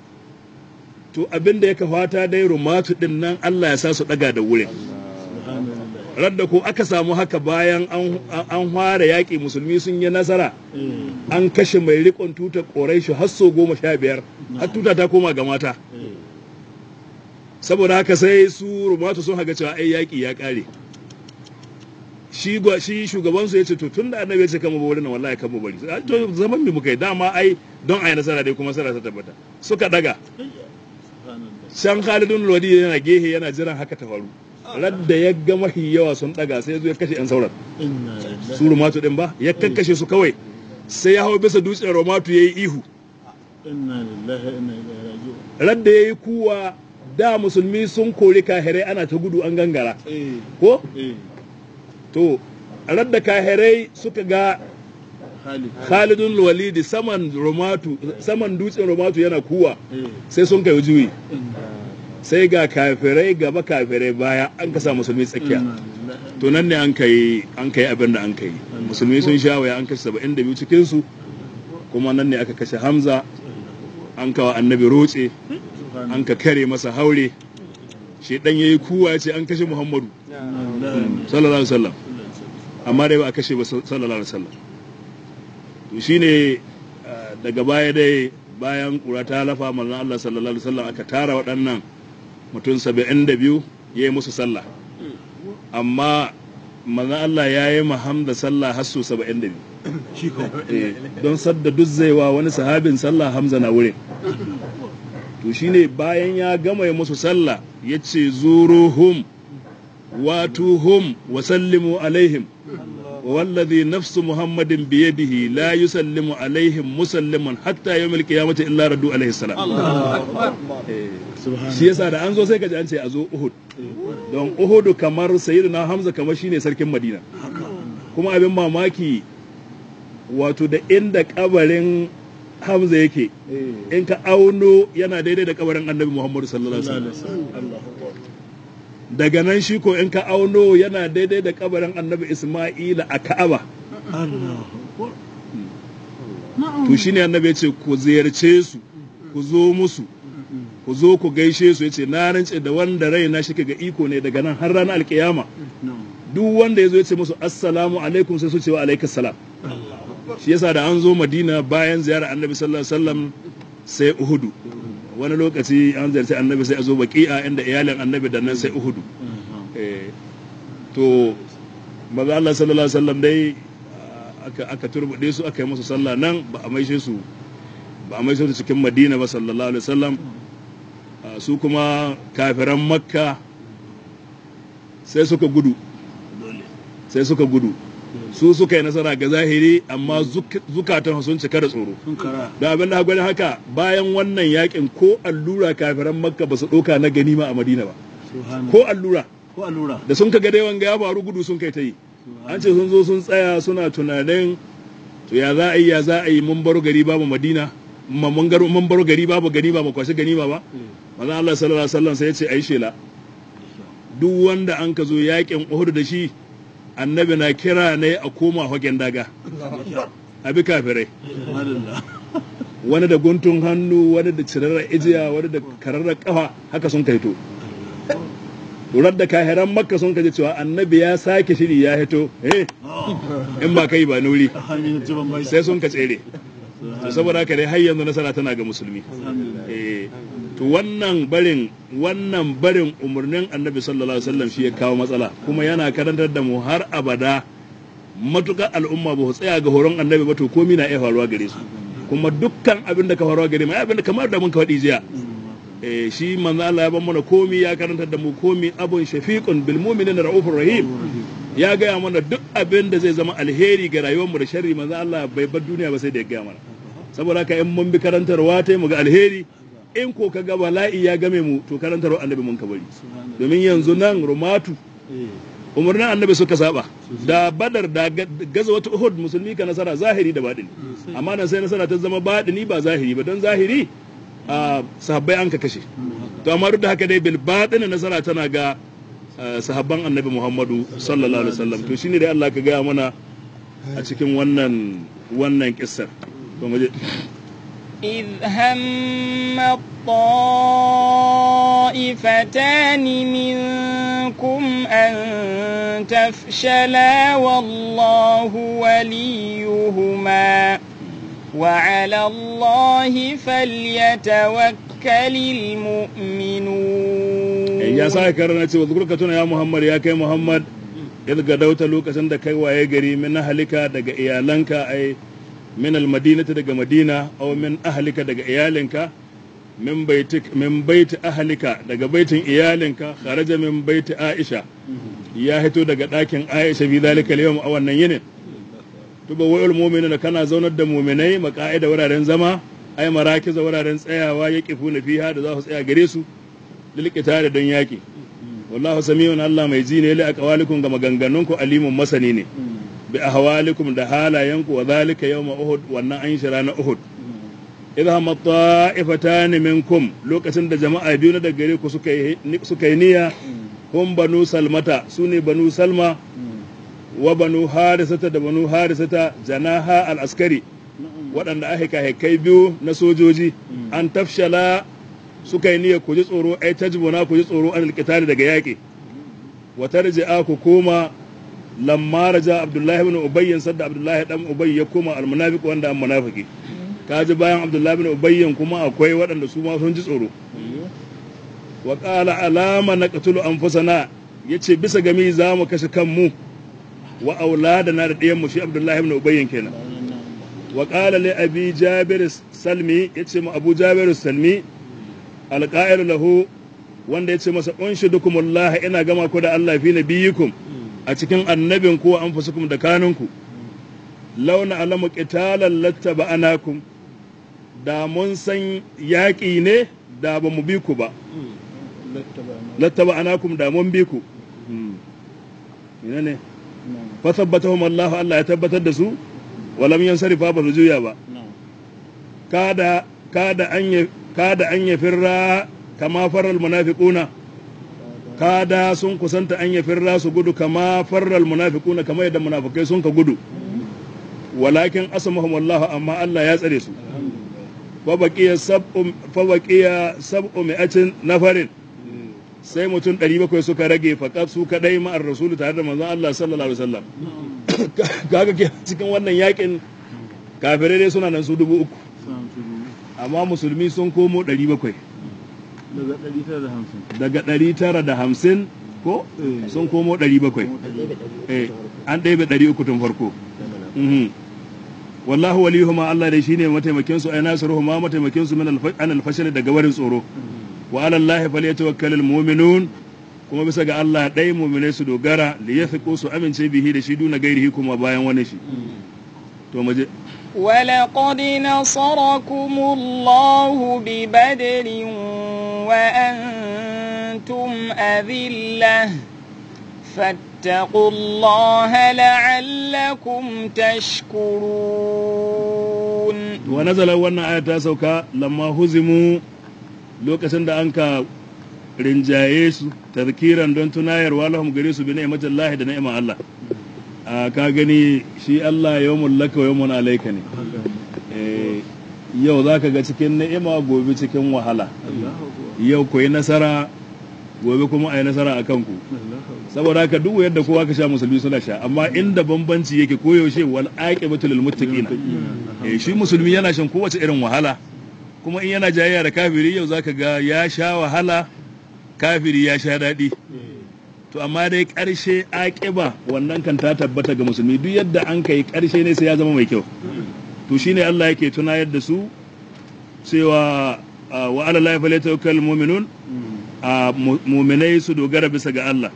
to abin da ya fata dai rumatu ɗin nan Allah ya sa su ɗaga da wurin radda ko aka samu haka bayan an fara yaƙi musulmi sun yi nasara an kashe mai riƙon tuta ƙorai shi har so goma sha biyar har tuta ta koma ga mata saboda haka sai su rumatu sun haga cewa ai yaƙi ya ƙare shi shi shugaban su yace to tunda annabi yace kama bari na wallahi kama bari to zaman mi muka yi dama ai don ai nasara dai kuma nasara ta tabbata suka daga shan Khalidun Lodi yana gehe yana jiran haka ta faru radda ya ga mahi yawa sun daga sai zo ya kashe yan sauran su rumatu din ba ya kakkashe su kawai sai ya hau bisa dutsen rumatu yayi ihu inna lillahi inna ilaihi raji'un radda yayi kuwa da musulmi sun kori kahirai ana ta gudu an gangara ko to radda kahirai suka ga khalidun walidi saman romatu saman dutsen romatu yana kuwa sai sun kai juyi sai ga kafirai gaba kafirai baya an kasa musulmi tsakiya to nan ne an kai an kai abin da an kai musulmi sun sha waya an kashe 72 cikin su kuma nan ne aka kashe hamza an kawa annabi roce an ka kare masa haure shi dan yayi kuwa ce an kashe muhammadu sallallahu alaihi wasallam amma dai ba a kashe ba sallallahu alaihi wasallam to shine daga baya dai bayan kura ta lafa manzon Allah sallallahu alaihi wasallam aka tara waɗannan mutum 72 ya yi musu sallah amma manzon Allah ya yi Hamza sallah har su 72 don sadda duk zaiwa wani sahabin sallah Hamza na wurin to shine bayan ya gama ya musu sallah ya ce zuruhum watuhum wa sallimu alaihim والذي نفس محمد بيده لا يسلم عليهم مسلم حتى يوم القيامة إلا ردوا عليه السلام shi yasa da an zo sai ka ji an ce a zo Uhud don Uhud kamar sayyidina Hamza kamar shine sarkin Madina kuma abin mamaki wato da inda kabarin Hamza yake in ka auno yana daidai da kabarin Annabi Muhammadu sallallahu alaihi wasallam daga nan shi ko in ka auno yana daidai da kabarin annabi Ismaila a Ka'aba. To shi ne annabi ya ce ku ziyarce su, ku zo musu, ku zo ku gaishe su ya ce na rance da wanda rai na shi ga iko ne daga nan har ranar alkiyama. Duk wanda ya zo ya ce musu assalamu alaikum sai su ce wa alaikas salam. Shi yasa da an zo Madina bayan ziyarar annabi sallallahu alaihi wasallam sai Uhudu. wani lokaci an zarce annabi sai a zo baki'a inda iyalin annabi da nan sai uhudu to maza Allah sallallahu alaihi wasallam dai aka aka turbude su aka yi musu sallah nan ba a maishe su ba a maishe su cikin Madina ba sallallahu alaihi wasallam su kuma kafiran Makka sai suka gudu sai suka gudu su suka yi nasara ga zahiri amma zukatan sun cika da tsoro da abin da gwani haka bayan wannan yakin ko allura kafiran makka ba su ɗauka na ganima a madina ba ko allura da sun kaga dai wanga ya faru gudu sun kai ta yi an ce sun zo sun tsaya suna tunanin to ya za a yi ya za a yi mun baro gari babu madina mun baro gari babu ganima ba kwashe ganima ba manzon Allah sallallahu alaihi wasallam sai ya ce ayi shela duk wanda an ka zo yakin Uhud da shi annabi na kira ne a koma hagen daga abi kafirai wani da guntun hannu wani da cirarra ijiya wani da kararra kafa haka sun kaito turar da kahiran makka sun kaji cewa annabi ya sake shiri ya hito eh in ba kai ba nuri sai sun ka tsere saboda haka dai har yanzu nasara tana ga musulmi to wannan barin wannan barin umarnin annabi sallallahu alaihi wasallam shi ya kawo matsala kuma yana karantar da mu har abada matukar al'umma ba su tsaya ga horon annabi ba to komi na iya faruwa gare su kuma dukkan abin da ka faruwa gare mu abin da kamar da mun ka faɗi jiya eh shi manzo Allah ya ban mana komi ya karantar da mu komi abun shafiqun bil mu'minin raufur rahim ya gaya mana duk abin da zai zama alheri ga rayuwar mu da sharri manzo Allah bai bar duniya ba sai da ya gaya mana saboda haka in mun bi karantarwa ta mu ga alheri in ko ka ga bala'i ya game mu to karantarwa annabi mun ka bari domin yanzu nan rumatu umarnin annabi suka saba da badar da gaza wata uhud musulmi ka nasara zahiri da baɗini amma nan sai nasara ta zama baɗini ba zahiri ba don zahiri a sahabbai an ka kashe to amma duk da haka dai bil batin nasara tana ga uh, sahabban annabi Muhammadu sallallahu alaihi wasallam to shine dai Allah ka gaya mana a cikin wannan wannan kissar to mu je إذ هم الطائفتان منكم أن تفشلا والله وليهما وعلى الله فليتوكل المؤمنون ya sa karana cewa zukurka tuna ya Muhammad ya kai Muhammad idga dauta lokacin da kai waye gari min halika daga iyalanka ai min almadinati daga madina aw min ahlika daga iyalinka min baitik min baiti ahlika daga baitin iyalinka kharaja min baiti aisha ya hito daga ɗakin aisha bi zalika al a wannan yinin tuba wa'ul mu'minuna kana zaunar da mu'minai maqa'ida wuraren zama ai marakiza wuraren tsayawa yaqifuna fiha da za su tsaya gare su lilqitari don yaki wallahu samiyun Allah mai ji ne li aqwalikum ga maganganunku alimun masani ne bi ahwalikum da halayenku wa zalika yawma uhud wannan an shira na uhud idha ma ta'ifatan minkum lokacin da jama'a biyu na daga gare ku suka yi suka yi niyya hum banu salmata sune banu salma wa banu harisata da banu harisata janaha al askari waɗanda aka kai biyu na sojoji an tafshala suka yi niyyar ku ji tsoro ai tajbuna ku ji tsoro an alqitali daga yaƙi wa tarji'a ku koma lamma raja abdullahi ibn ubay sadda abdullahi dan ubay ya koma almunafiq wanda an munafiki kaji bayan abdullahi ibn ubay kuma akwai waɗanda su ma sun ji tsoro wa qala alama naqtulu anfusana yace bisa gami za mu kashe kanmu wa auladana da ɗiyan mu shi abdullahi ibn ubay kenan wa qala li abi jabir salmi yace mu abu jabir salmi alƙa'ir lahu wanda ya ce masa unshidukumullah ina gama ku da Allah fi nabiyikum a cikin annabin ku an fusukum da kanunku launa alamu qitalan lattaba anakum da mun san yaƙi ne da ba mu bi ku ba lattaba anakum da mun bi ku ina ne fa tabbatahum Allah Allah ya tabbatar da su walam yansarifa ba su juya ba kada kada an yi kada an ya firra kama farar munafiquna kada sun kusanta an ya firra su gudu kama farar munafiquna kama yadda munafikai sun ka gudu walakin asamahum wallahu amma Allah ya tsare su fa baqiya sab'u fa baqiya sab'u mi'atin nafarin sai mutum 700 suka rage faqat su kadai ma'ar rasulu tare da manzon Allah sallallahu alaihi wasallam kaga cikin wannan yakin kafirai dai suna nan su dubu uku amma musulmi sun komo 700 daga 950 ko sun komo 700 an ɗaya 300 tun farko wallahu waliyuhuma Allah dai shine mataimakin su ay nasiruhuma mataimakin su min an alfashal daga warin tsoro wa ala Allah falyatawakkalul mu'minun kuma bisa ga Allah dai mu'minai su dogara li yafiqu su amince bihi da shi duna gairihi kuma bayan wani shi to maje ولقد نصركم الله ببدر وأنتم أذلة فاتقوا الله لعلكم تشكرون ونزل وانا آية سوكا لما هزموا lokacin da an ka rinjaye su tazkiran don tunayarwa lahum gare su bi ni'matillahi da ni'mar Allah a ka gani shi Allah yawmun laka wa yawmun alayka ne yau zaka ga cikin ni'ima gobe cikin wahala yau ku yi nasara gobe kuma a yi nasara a kanku saboda haka duk yadda kowa ka sha musulmi suna sha amma inda bambanci yake koyaushe wal aqibatu lil muttaqin eh shi musulmi yana shan kowace irin wahala kuma in yana jayayya da kafiri yau zaka ga ya sha wahala kafiri ya sha daɗi to amma dai ƙarshe aƙiba wannan kan ta tabbata ga musulmi duk yadda an kai ƙarshe ne sai ya zama mai kyau to shine Allah yake tunayar da su cewa wa ala la falyatawakkal mu'minun a mu'minai su dogara bisa ga Allah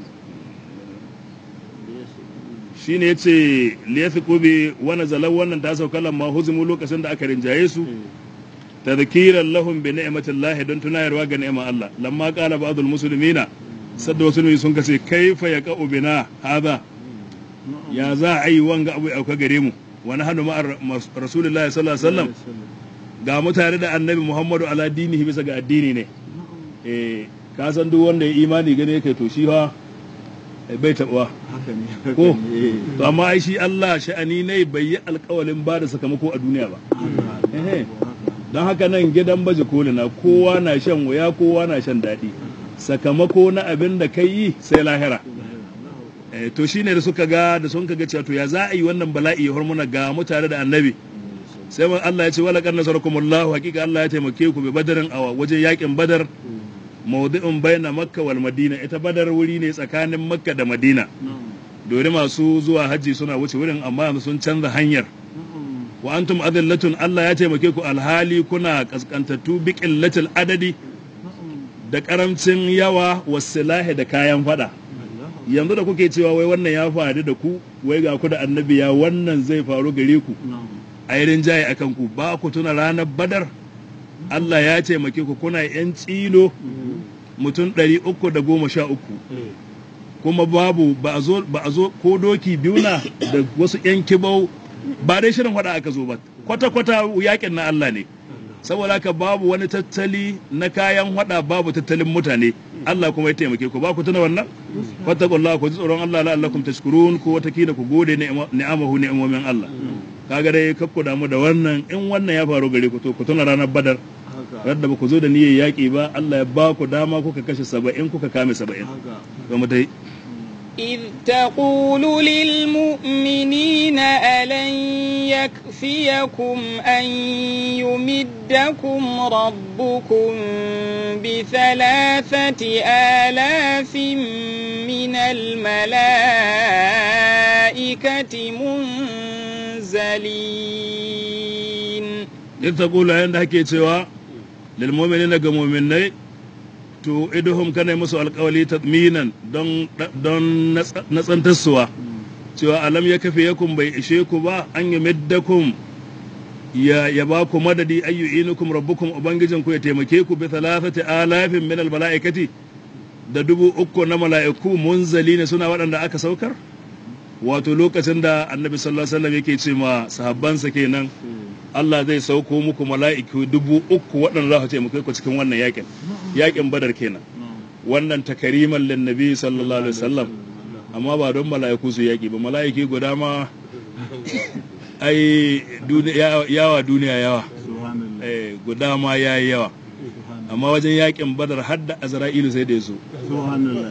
shine yace liyafiqu bi wa nazala wannan ta sauka lamma huzimu lokacin da aka rinjaye su tadhkiran lahum bi ni'matillahi don tunayarwa ga ni'mar Allah lamma qala ba'dul muslimina sadda wasu ne sun kace kaifa ya ka'u bina hada ya za a yi wanga abu auka gare mu wani hannu ma'ar rasulullahi sallallahu alaihi wasallam ga mutane da annabi muhammadu ala dinihi bisa ga addini ne eh ka san duk wanda ya imani gane kai to shi fa eh, bai taɓa haka ne haka ko ne eh. to amma ai shi Allah sha'ani ne bai yi alƙawalin ba da sakamako a duniya ba haka Ehe. haka don haka nan gidan baje koli na kowa na shan wuya kowa na shan daɗi sakamako na abin da kai yi sai lahira Eh, to shine da suka ga da sun ga cewa to ya za a yi wannan bala'i ya hormuna ga mutane da annabi sai man Allah ya ce wala kan nasarakumullahu hakika Allah ya taimake ku bi badarin a wajen yakin badar mawdi'un baina makka wal madina ita badar wuri ne tsakanin makka da madina dore masu zuwa hajji suna wuce wurin amma yanzu sun canza hanyar wa antum adillatun Allah ya taimake ku alhali kuna kaskantattu bi qillatil adadi da karamcin yawa wasilahi da kayan fada yanzu da kuke cewa wai wannan ya faru da ku wai ga ku da annabi ya wannan zai faru gare ku a yi rinjaye akan ku ba ku tuna ranar badar Allah ya taimake ku kuna yan tsilo mutum ɗari uku da goma sha uku kuma babu ba a zo ba a zo ko doki biyu na da wasu yan kibau ba dai shirin faɗa aka zo ba kwata kwata yakin na Allah ne saboda haka babu wani tattali na kayan hada babu tattalin mutane Allah kuma ya taimake ku ba ku tuna wannan fattaqullaha ku ji tsoron Allah la'allakum tashkurun ko wata kila ku gode ni'amahu ni'amomin Allah kaga dai kakku damu da wannan in wannan ya faru gare ku to ku tuna ranar badar haka radda ba ku zo da niyyar yaƙi ba Allah ya ba ku dama kuka kashe saba'in kuka kame saba'in haka ga mu dai إذ تقول للمؤمنين ألن يكفيكم أن يمدكم ربكم بثلاثة آلاف من الملائكة منزلين in ta kula yadda ake cewa lil mu'minina ga mu'minai to iduhum kana musu alƙawali tadminan don don natsantarsuwa cewa alam ya kafe yakum bai ishe ku ba an yi middakum ya ya ba ku madadi ayyu inukum rabbukum ubangijin ku ya taimake ku bi thalathati alafin min al malaikati da dubu uku na mala'iku munzali ne suna waɗanda aka saukar wato lokacin da annabi sallallahu alaihi wasallam yake ce ma sahabbansa kenan Allah zai sauko muku mala'iku dubu uku waɗanda za su taimake ku cikin wannan yakin yakin badar kenan wannan takariman lin nabi sallallahu alaihi wasallam amma ba don mala'iku su yaki ba mala'iki guda ma ai duniya yawa duniya yawa subhanallah eh guda ma yayi yawa amma wajen yakin badar har da azra'ilu sai da ya zo subhanallah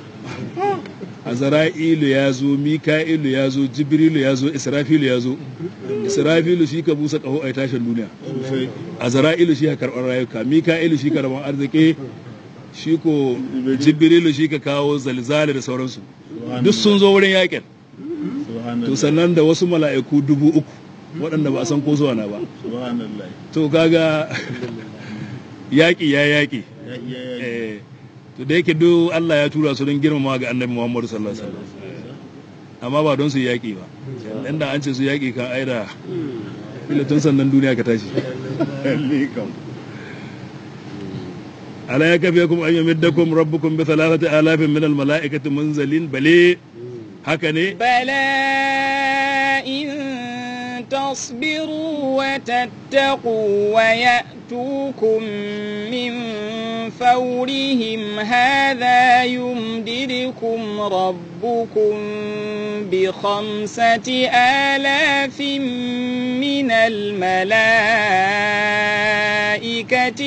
azra'ilu ya zo mika'ilu ya zo jibrilu ya zo israfilu ya zo israfilu shi ka busa kaho a tashin duniya sosai azra'ilu shi ka karɓar rayuka mika'ilu shi ka rabon arziki shi ko jibrilu shi ka kawo zalzali da sauransu duk sun zo wurin yakin to subhanallah sannan da wasu mala'iku dubu uku waɗanda ba a san ko zuwa na ba subhanallah to kaga yaƙi ya yaƙi ya iya ya eh, to da yake duk Allah ya tura su don girmama ga annabi Muhammadu sallallahu alaihi wasallam amma ba don su yi yaƙi ba inda an ce su yaƙi kan aida ila tun sannan duniya ka tashi ala ya kafe kuma an yamiddakum rabbukum bi thalathati alafin min al mala'ikati munzalin bale haka ne بلى إن تصبروا وتتقوا ويأتوكم من فورهم هذا يمددكم ربكم بخمسة آلاف من الملائكة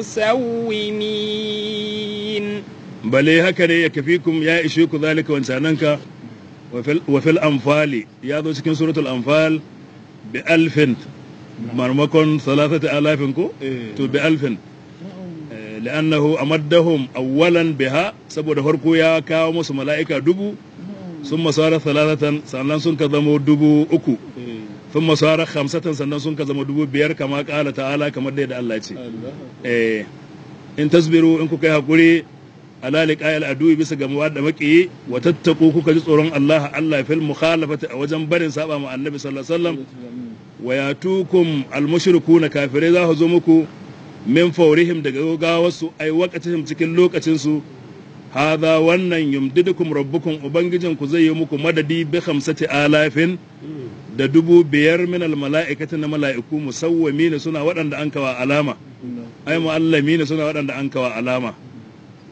مسومين bale haka ne ya kafikum ya ishe ku zalika wancananka wa fil anfali ya zo cikin suratul anfal bi alfin marmakon salatati alafin ko Eh. to bi alfin Eh, li'annahu amaddahum awwalan biha saboda farko ya kawo musu mala'ika dubu sun masara salatatan sannan sun ka zama dubu uku sun masara hamsatan sannan sun ka zama dubu biyar kama kala ta'ala kamar da yadda Allah ya ce Allah eh, in tasbiru in kuka yi haƙuri ala liqa'il adu bisa ga da maƙiyi wa tattaku kuka ji tsoron Allah Allah fil mukhalafati a wajen barin saba ma annabi sallallahu alaihi wasallam wa yatukum al mushrikuna kafirai za su zo muku min faurihim daga gawarsu ai waqatihim cikin lokacin su hadha wannan yumdidukum rabbukum ubangijin ku zai yi muku madadi bi khamsati alafin da dubu biyar min al mala'ikati na mala'iku musawwami suna waɗanda an kawa alama ai mu'allami ne suna waɗanda an kawa alama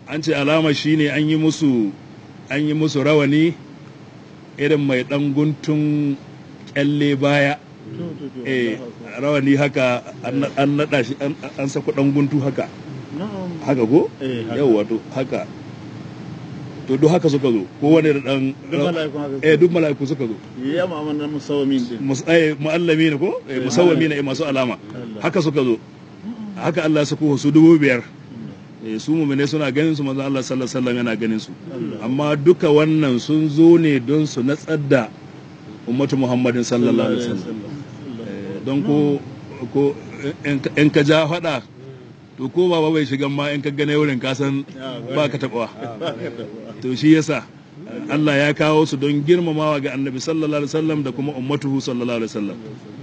an ce alama shine an yi musu an yi musu rawani irin mai ɗan guntun kyalle baya To, to, to, eh Allahu Akbar. rawani haka an an naɗa shi an an sako ɗan guntu haka Na'am. haka ko Eh, haka. yau wato haka to duk haka suka zo kowane da ɗan Duk mala'ikun haka suka eh duk mala'iku suka zo Ya ma'amalar musawamin din. Mus- eh, mu'allami ne ko eh, musawwami ne eh, masu alama Allah. haka suka zo haka Allah ya sako su dubu biyar Eh, su mumine suna ganin su manzo Allah sallallahu alaihi wasallam yana ganin su amma duka wannan sun zo ne don su natsar da ummatu Muhammadin sallallahu alaihi wasallam Eh, don ko ko in ka- in ka ja fada to ko baba bai shigan ma in ka gane wurin ka san ba ka taɓawa to shi yasa Allah ya kawo su don girmamawa ga annabi sallallahu alaihi wasallam da kuma ummatuhu sallallahu alaihi wasallam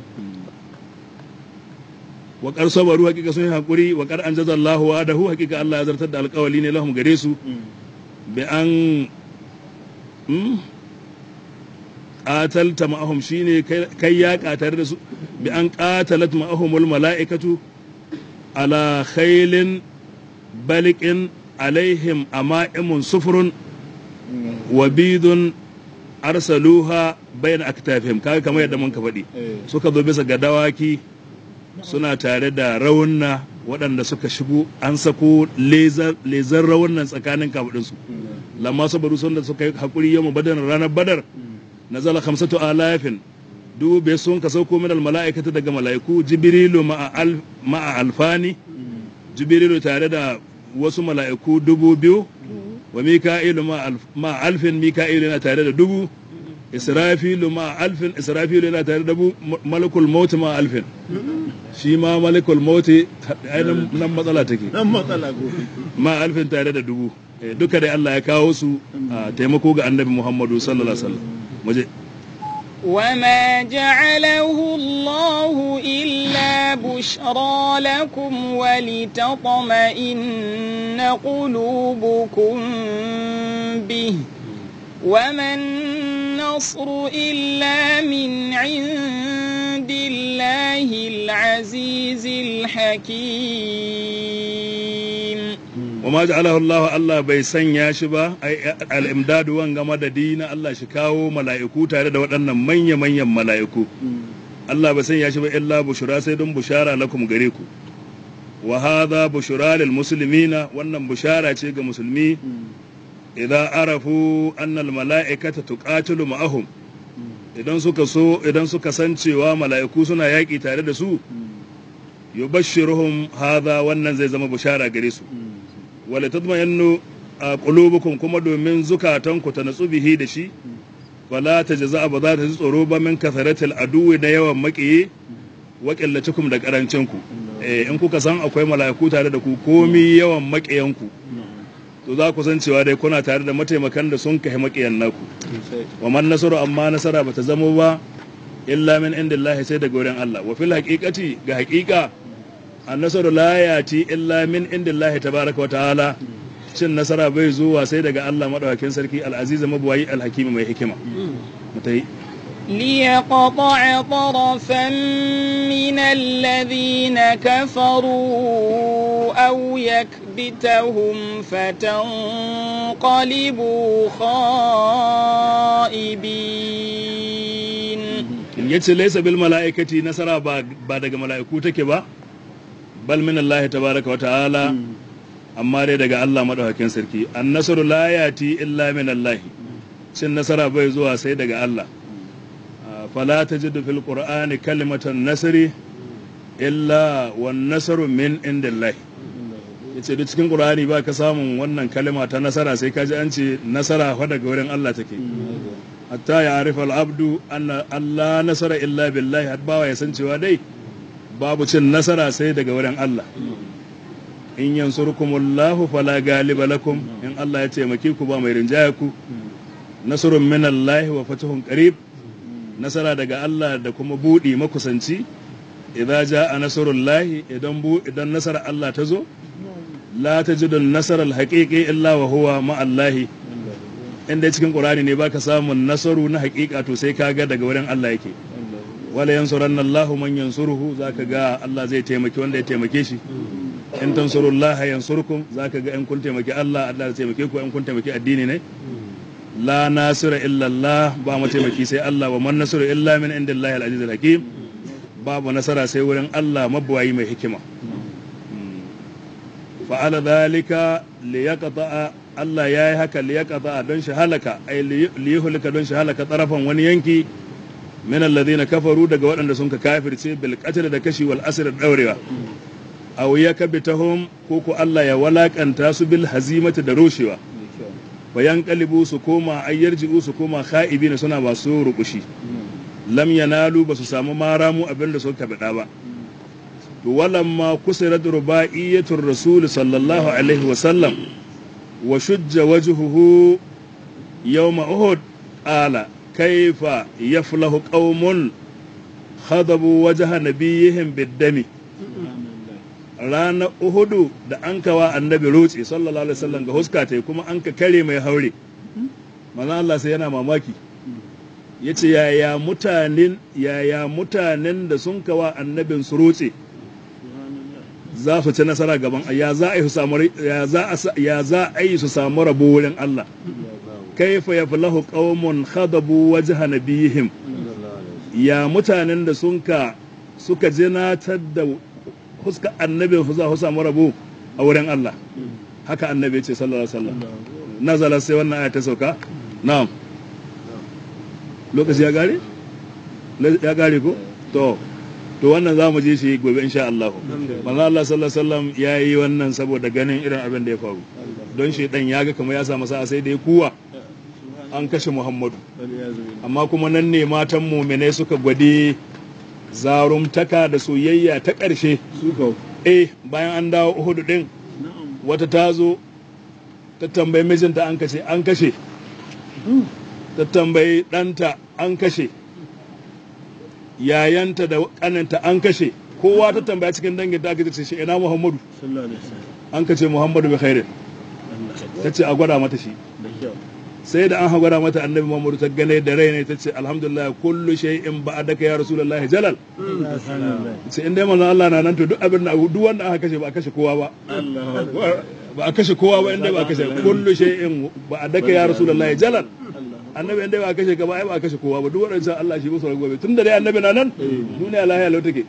wa qad sabaru hakika sun yi hakuri wa qad anjaza Allahu wa'adahu hakika Allah ya zartar da alƙawali ne lahum gare su bi an hmm? qatalta ma'ahum shine kai kai ya tare da su bi an qatalat ma'ahumul mala'ikatu ala khailin baliqin alaihim ama'imun sufrun wa bidun arsaluha bayna aktafihim kaga kamar yadda mun ka faɗi Eh. suka zo bisa ga dawaki suna tare da raunna waɗanda suka shigo an sako lezar raunan tsakanin kafaɗinsu lamma sabaru sun da suka yi haƙuri yamma badar ranar badar nazala khamsatu alafin dubu bai sun ka sauko min mala'ikata daga mala'iku jibrilu ma'a al- ma'a alfani jibrilu tare da wasu mala'iku dubu biyu wa mika'ilu ma'a alf- ma'a alfin mika'ilu yana tare da dubu israfilu ma'a alfin israfilu yana tare da dubu ma- malakul mauti ma'a alfin shi ma malakul mauti ainihin nan matsala take Nan matsala gobe. ma alfin tare da dubu Eh, duka dai Allah ya kawo su a taimako ga annabi Muhammadu sallallahu alaihi wasallam muje وما جعله الله إلا بشرى لكم ولتطمئن قلوبكم به وما النصر إلا من عند الله العزيز الحكيم wa ma ja'alahu Allah Allah bai sanya shi ba ai al-imdadu wanga madadi na Allah shi kawo mala'iku tare da waɗannan manya manyan mala'iku Allah bai sanya shi ba illa bushura sai don bushara lakum gare ku wa hadha bushura lil muslimina wannan bushara ce ga musulmi idza arafu anna al-mala'ikata tuqatilu ma'ahum idan suka so idan suka san cewa mala'iku suna yaƙi tare da su yubashshiruhum hadha wannan zai zama bushara gare su wala tadmayannu a qulubukum kuma domin zukatanku ta natsu bihi da shi wala tajza ba za ta ji tsoro ba min kasaratil aduwi da yawan maƙiyi wa qillatukum da karancin ku eh in kuka san akwai mala'iku tare da ku komi yawan maƙiyanku to za ku san cewa dai kuna tare da mataimakan da sun kai maƙiyan naku wa man nasaru amma nasara bata zamo ba illa min indillahi sai daga wurin Allah wa fil haqiqati ga haqiqa annasaru la yati illa min indillahi tabaraka wa ta'ala cin nasara bai zuwa sai daga Allah madaukakin sarki al-aziz mabuwayi al-hakim mai hikima mutai ليقطع طرفا من الذين كفروا أو يكبتهم فتنقلبوا خائبين yace laysa bil mala'ikati nasara ba ba daga mala'iku take ba bal min Allah tabaraka wa ta'ala amma dai daga Allah madaukakin sarki an-nasru la yati illa min Allah cin nasara bai zuwa sai daga Allah fala tajidu fil qur'ani kalimatan nasri illa wan nasru min indillah yace duk cikin qur'ani ba ka samun wannan kalima ta nasara sai ka ji an ce nasara fa daga wurin Allah take hatta ya arifa al-abdu anna Allah nasara illa billahi har bawa ya san cewa dai babu cin nasara sai daga wurin Allah in yansurkumullahu fala galiba lakum in Allah ya taimake ku ba mai rinjaya ku nasrun min Allah wa fatuhun qarib nasara daga Allah da kuma budi makusanci idza jaa nasrullahi idan bu idan nasara Allah ta zo la tajidu an-nasara al-haqiqi illa wa huwa ma'allahi inda cikin Qur'ani ne baka samun nasaru na haƙiƙa to sai kaga daga wurin Allah yake wala yansuranna Allahu man yansuruhu zaka ga Allah zai taimaki wanda ya taimake shi in tansurullah yansurkum zaka ga in kun taimaki Allah Allah zai taimake ku in kun taimaki addini ne la nasira illa Allah ba mu taimaki sai Allah wa man nasru illa min indillahi al-aziz al-hakim babu nasara sai wurin Allah mabuwayi mai hikima fa'ala dhalika liyaqta Allah yayi haka liyaqta don shi halaka ay liyuhlika don shi halaka tarafan wani yanki min alladhina kafaru daga waɗanda sun ka kafirce bil qatl da kashi wal asr da daurewa aw yakbitahum ko ko Allah ya walakanta su bil hazimati da rushewa bayan kalibu su koma ayyarji'u su koma kha'ibina suna masu rukushi lam yanalu ba su samu maramu abinda suka bada ba to walamma kusirat rubaiyatur rasul sallallahu alaihi wa sallam wa shujja wajhuhu yawma uhud qala kaifa yaflahu qaumun khadabu wajha nabiyihim bid-dami ranar uhudu da an kawa annabi rotse sallallahu alaihi wasallam ga huska ta kuma an ka kare mai haure manzon Allah sai yana mamaki yace yaya mutanen yaya mutanen da sun kawa annabin su rotse za su ci nasara gaban ya za a yi su samu ya za a ya za a yi su samu rabo wurin Allah kaifa yaflahu qaumun khadabu wajha nabiyihim ya mutanen da sun ka suka jinatar da fuska annabin za su samu rabo a wurin Allah haka annabi ya ce sallallahu alaihi wasallam nazala sai wannan aya ta sauka na'am lokaci ya gare ya gare ko to to wannan za mu je shi gobe insha Allah manzo Allah sallallahu alaihi wasallam ya yi wannan saboda ganin irin abin da ya faru don shi dan ya ga kamar ya samu sa'a sai da ya kuwa an kashe Muhammadu amma kuma nan ne matan mu'minai suka gwade zarumtaka da soyayya ta ƙarshe eh bayan an dawo uhudu din wata ta zo ta tambayi mijinta an kashe an kashe ta tambayi ɗanta an kashe yayanta da ƙaninta an kashe kowa ta tambaya cikin dangin da aka ce shi ina muhammadu an kace muhammadu bi khairin ta ce a gwada mata shi sai da an ha gwada mata annabi muhammadu ta gane da rai ne ta ce alhamdulillah kullu shay'in ba'daka ya rasulullahi jalal sai in dai manzon Allah na nan to duk abin da duk wanda aka kashe ba a kashe kowa ba ba a kashe kowa ba inda ba a kashe kullu shay'in ba'daka ya rasulullahi jalal annabi inda ba a kashe ka ba ai ba a kashe kowa ba duk wadannan Allah shi musu gobe tun da dai annabi na nan duniya lahiya lau take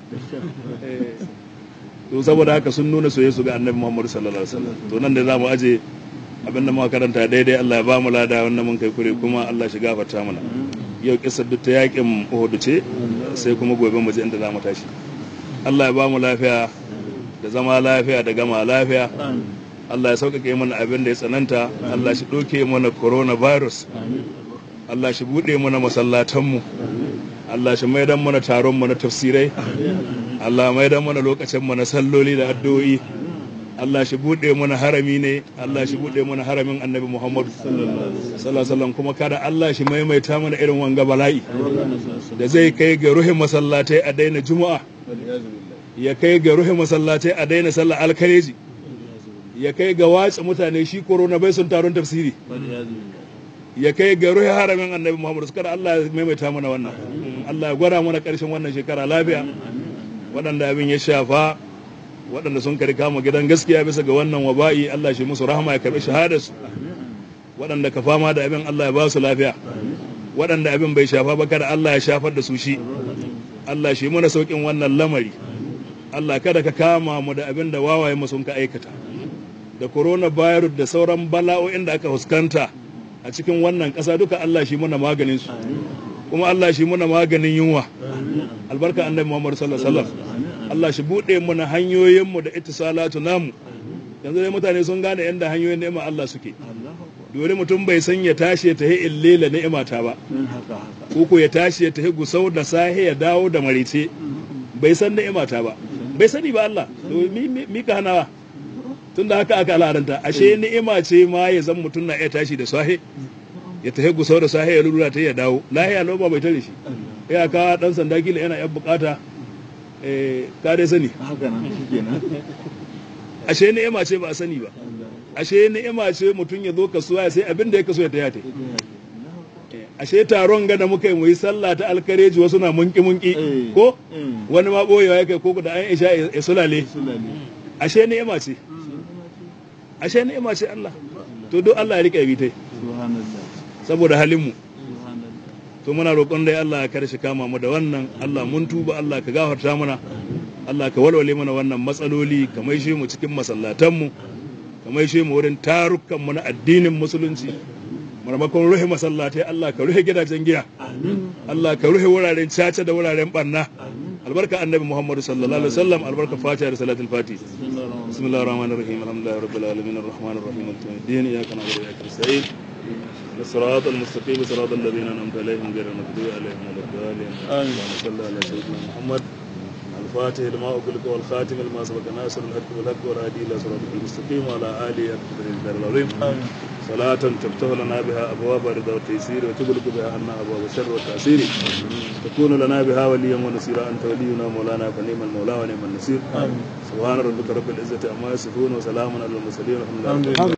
to saboda haka sun nuna soyayya su ga annabi Muhammad sallallahu alaihi wasallam to nan da zamu aje abin da muka karanta daidai Allah ya ba mu lada wannan mun kai kure kuma Allah shi gafarta mana yau kisar duk ta yakin Uhud ce sai kuma gobe mu je inda zamu tashi Allah ya ba mu lafiya da zama lafiya da gama lafiya Allah ya sauƙaƙe mana abin da ya tsananta Allah shi ɗauke mana coronavirus Allah shi buɗe mana masallatanmu Allah shi maidan mana taron mu na tafsirai Allah maidan mana lokacin mu na salloli da addu'o'i Allah shi buɗe mana harami ne Allah shi buɗe mana haramin Annabi Muhammad sallallahu alaihi wasallam kuma kada Allah shi maimaita mana irin wanga bala'i da zai kai ga ruhin masallatai a daina juma'a ya kai ga ruhin masallatai a daina sallar alkareji ya kai ga watsa mutane shi korona bai sun taron tafsiri ya kai ga ruhi haramin annabi muhammadu su kada allah ya maimaita mana wannan allah ya gwada mana karshen wannan shekara lafiya waɗanda abin ya shafa waɗanda sun kari kama gidan gaskiya bisa ga wannan waba'i allah shi musu rahama ya karɓi shahadarsu waɗanda ka fama da abin allah ya ba su lafiya waɗanda abin bai shafa ba kada allah ya shafar da su shi allah shi mana sauƙin wannan lamari allah kada ka kama mu da abin da wawaye mu sun ka aikata da coronavirus da sauran bala'o'in da aka fuskanta a cikin wannan ƙasa duka Allah shi muna maganin su kuma Allah shi muna maganin yunwa albarka annabi Muhammad sallallahu alaihi wasallam Allah shi bude muna hanyoyin mu da ittisalatu namu yanzu dai mutane sun gane yanda hanyoyin ni'ima Allah suke dole mutum bai san ya tashi ya tahi illela ni'imata ba ko ya tashi ya tahi gusau da sahi ya dawo da marice bai san ni'imata ba bai sani ba Allah mi ka hanawa tun da haka aka al'adanta ashe ni'ima ce ma ya zan mutum na iya tashi da sahe ya tafi gusau da sahe ya lura ta ya dawo lahiya lau ba bai tare shi ya ka dan sanda kila yana yan bukata eh ka dai sani ashe ni'ima ce ba a sani ba ashe ni'ima ce mutum ya zo kasuwa sai abin da ya kaso ya taya ta ashe taron gada muka yi muyi sallah ta alkareji wasu na munki munki ko wani ma boyewa ya kai ko da an isha ya sulale ashe ni'ima ce ashe ni'ima ce Allah to duk Allah ya rike bi tai subhanallah saboda halin mu subhanallah to muna roƙon dai Allah ya kare shi kama mu da wannan Allah mun tuba Allah ka gafarta mana Allah ka walwale mana wannan matsaloli ka maishe mu cikin masallatan mu ka maishe mu wurin tarukan mu na addinin musulunci marmakon ruhe masallatai Allah ka ruhe gidajen giya Allah ka ruhe wuraren caca da wuraren barna albarka annabi Muhammad sallallahu alaihi wasallam albarka fatiha da salatul fati بسم الله الرحمن الرحيم الحمد لله رب العالمين الرحمن الرحيم مالك يوم الدين اياك نعبد واياك نستعين الصراط المستقيم صراط الذين انعمت عليهم غير المغضوب عليهم ولا الضالين آمين. اللهم صل على سيدنا محمد الفاتح لما أغلق والخاتم لما سبق ناصر الحق بالحق والهادي الى صراطك المستقيم وعلى اله حق قدره الدار العظيم آمين. صلاة تفتح لنا بها أبواب الرضا والتيسير وتغلق بها عنا أبواب الشر والتعسير تكون لنا بها وليا ونصيرا أنت ولينا مولانا فنعم المولى ونعم النصير آمين. سبحان ربك رب العزة عما يصفون وسلام على المرسلين والحمد لله الحمد رب لله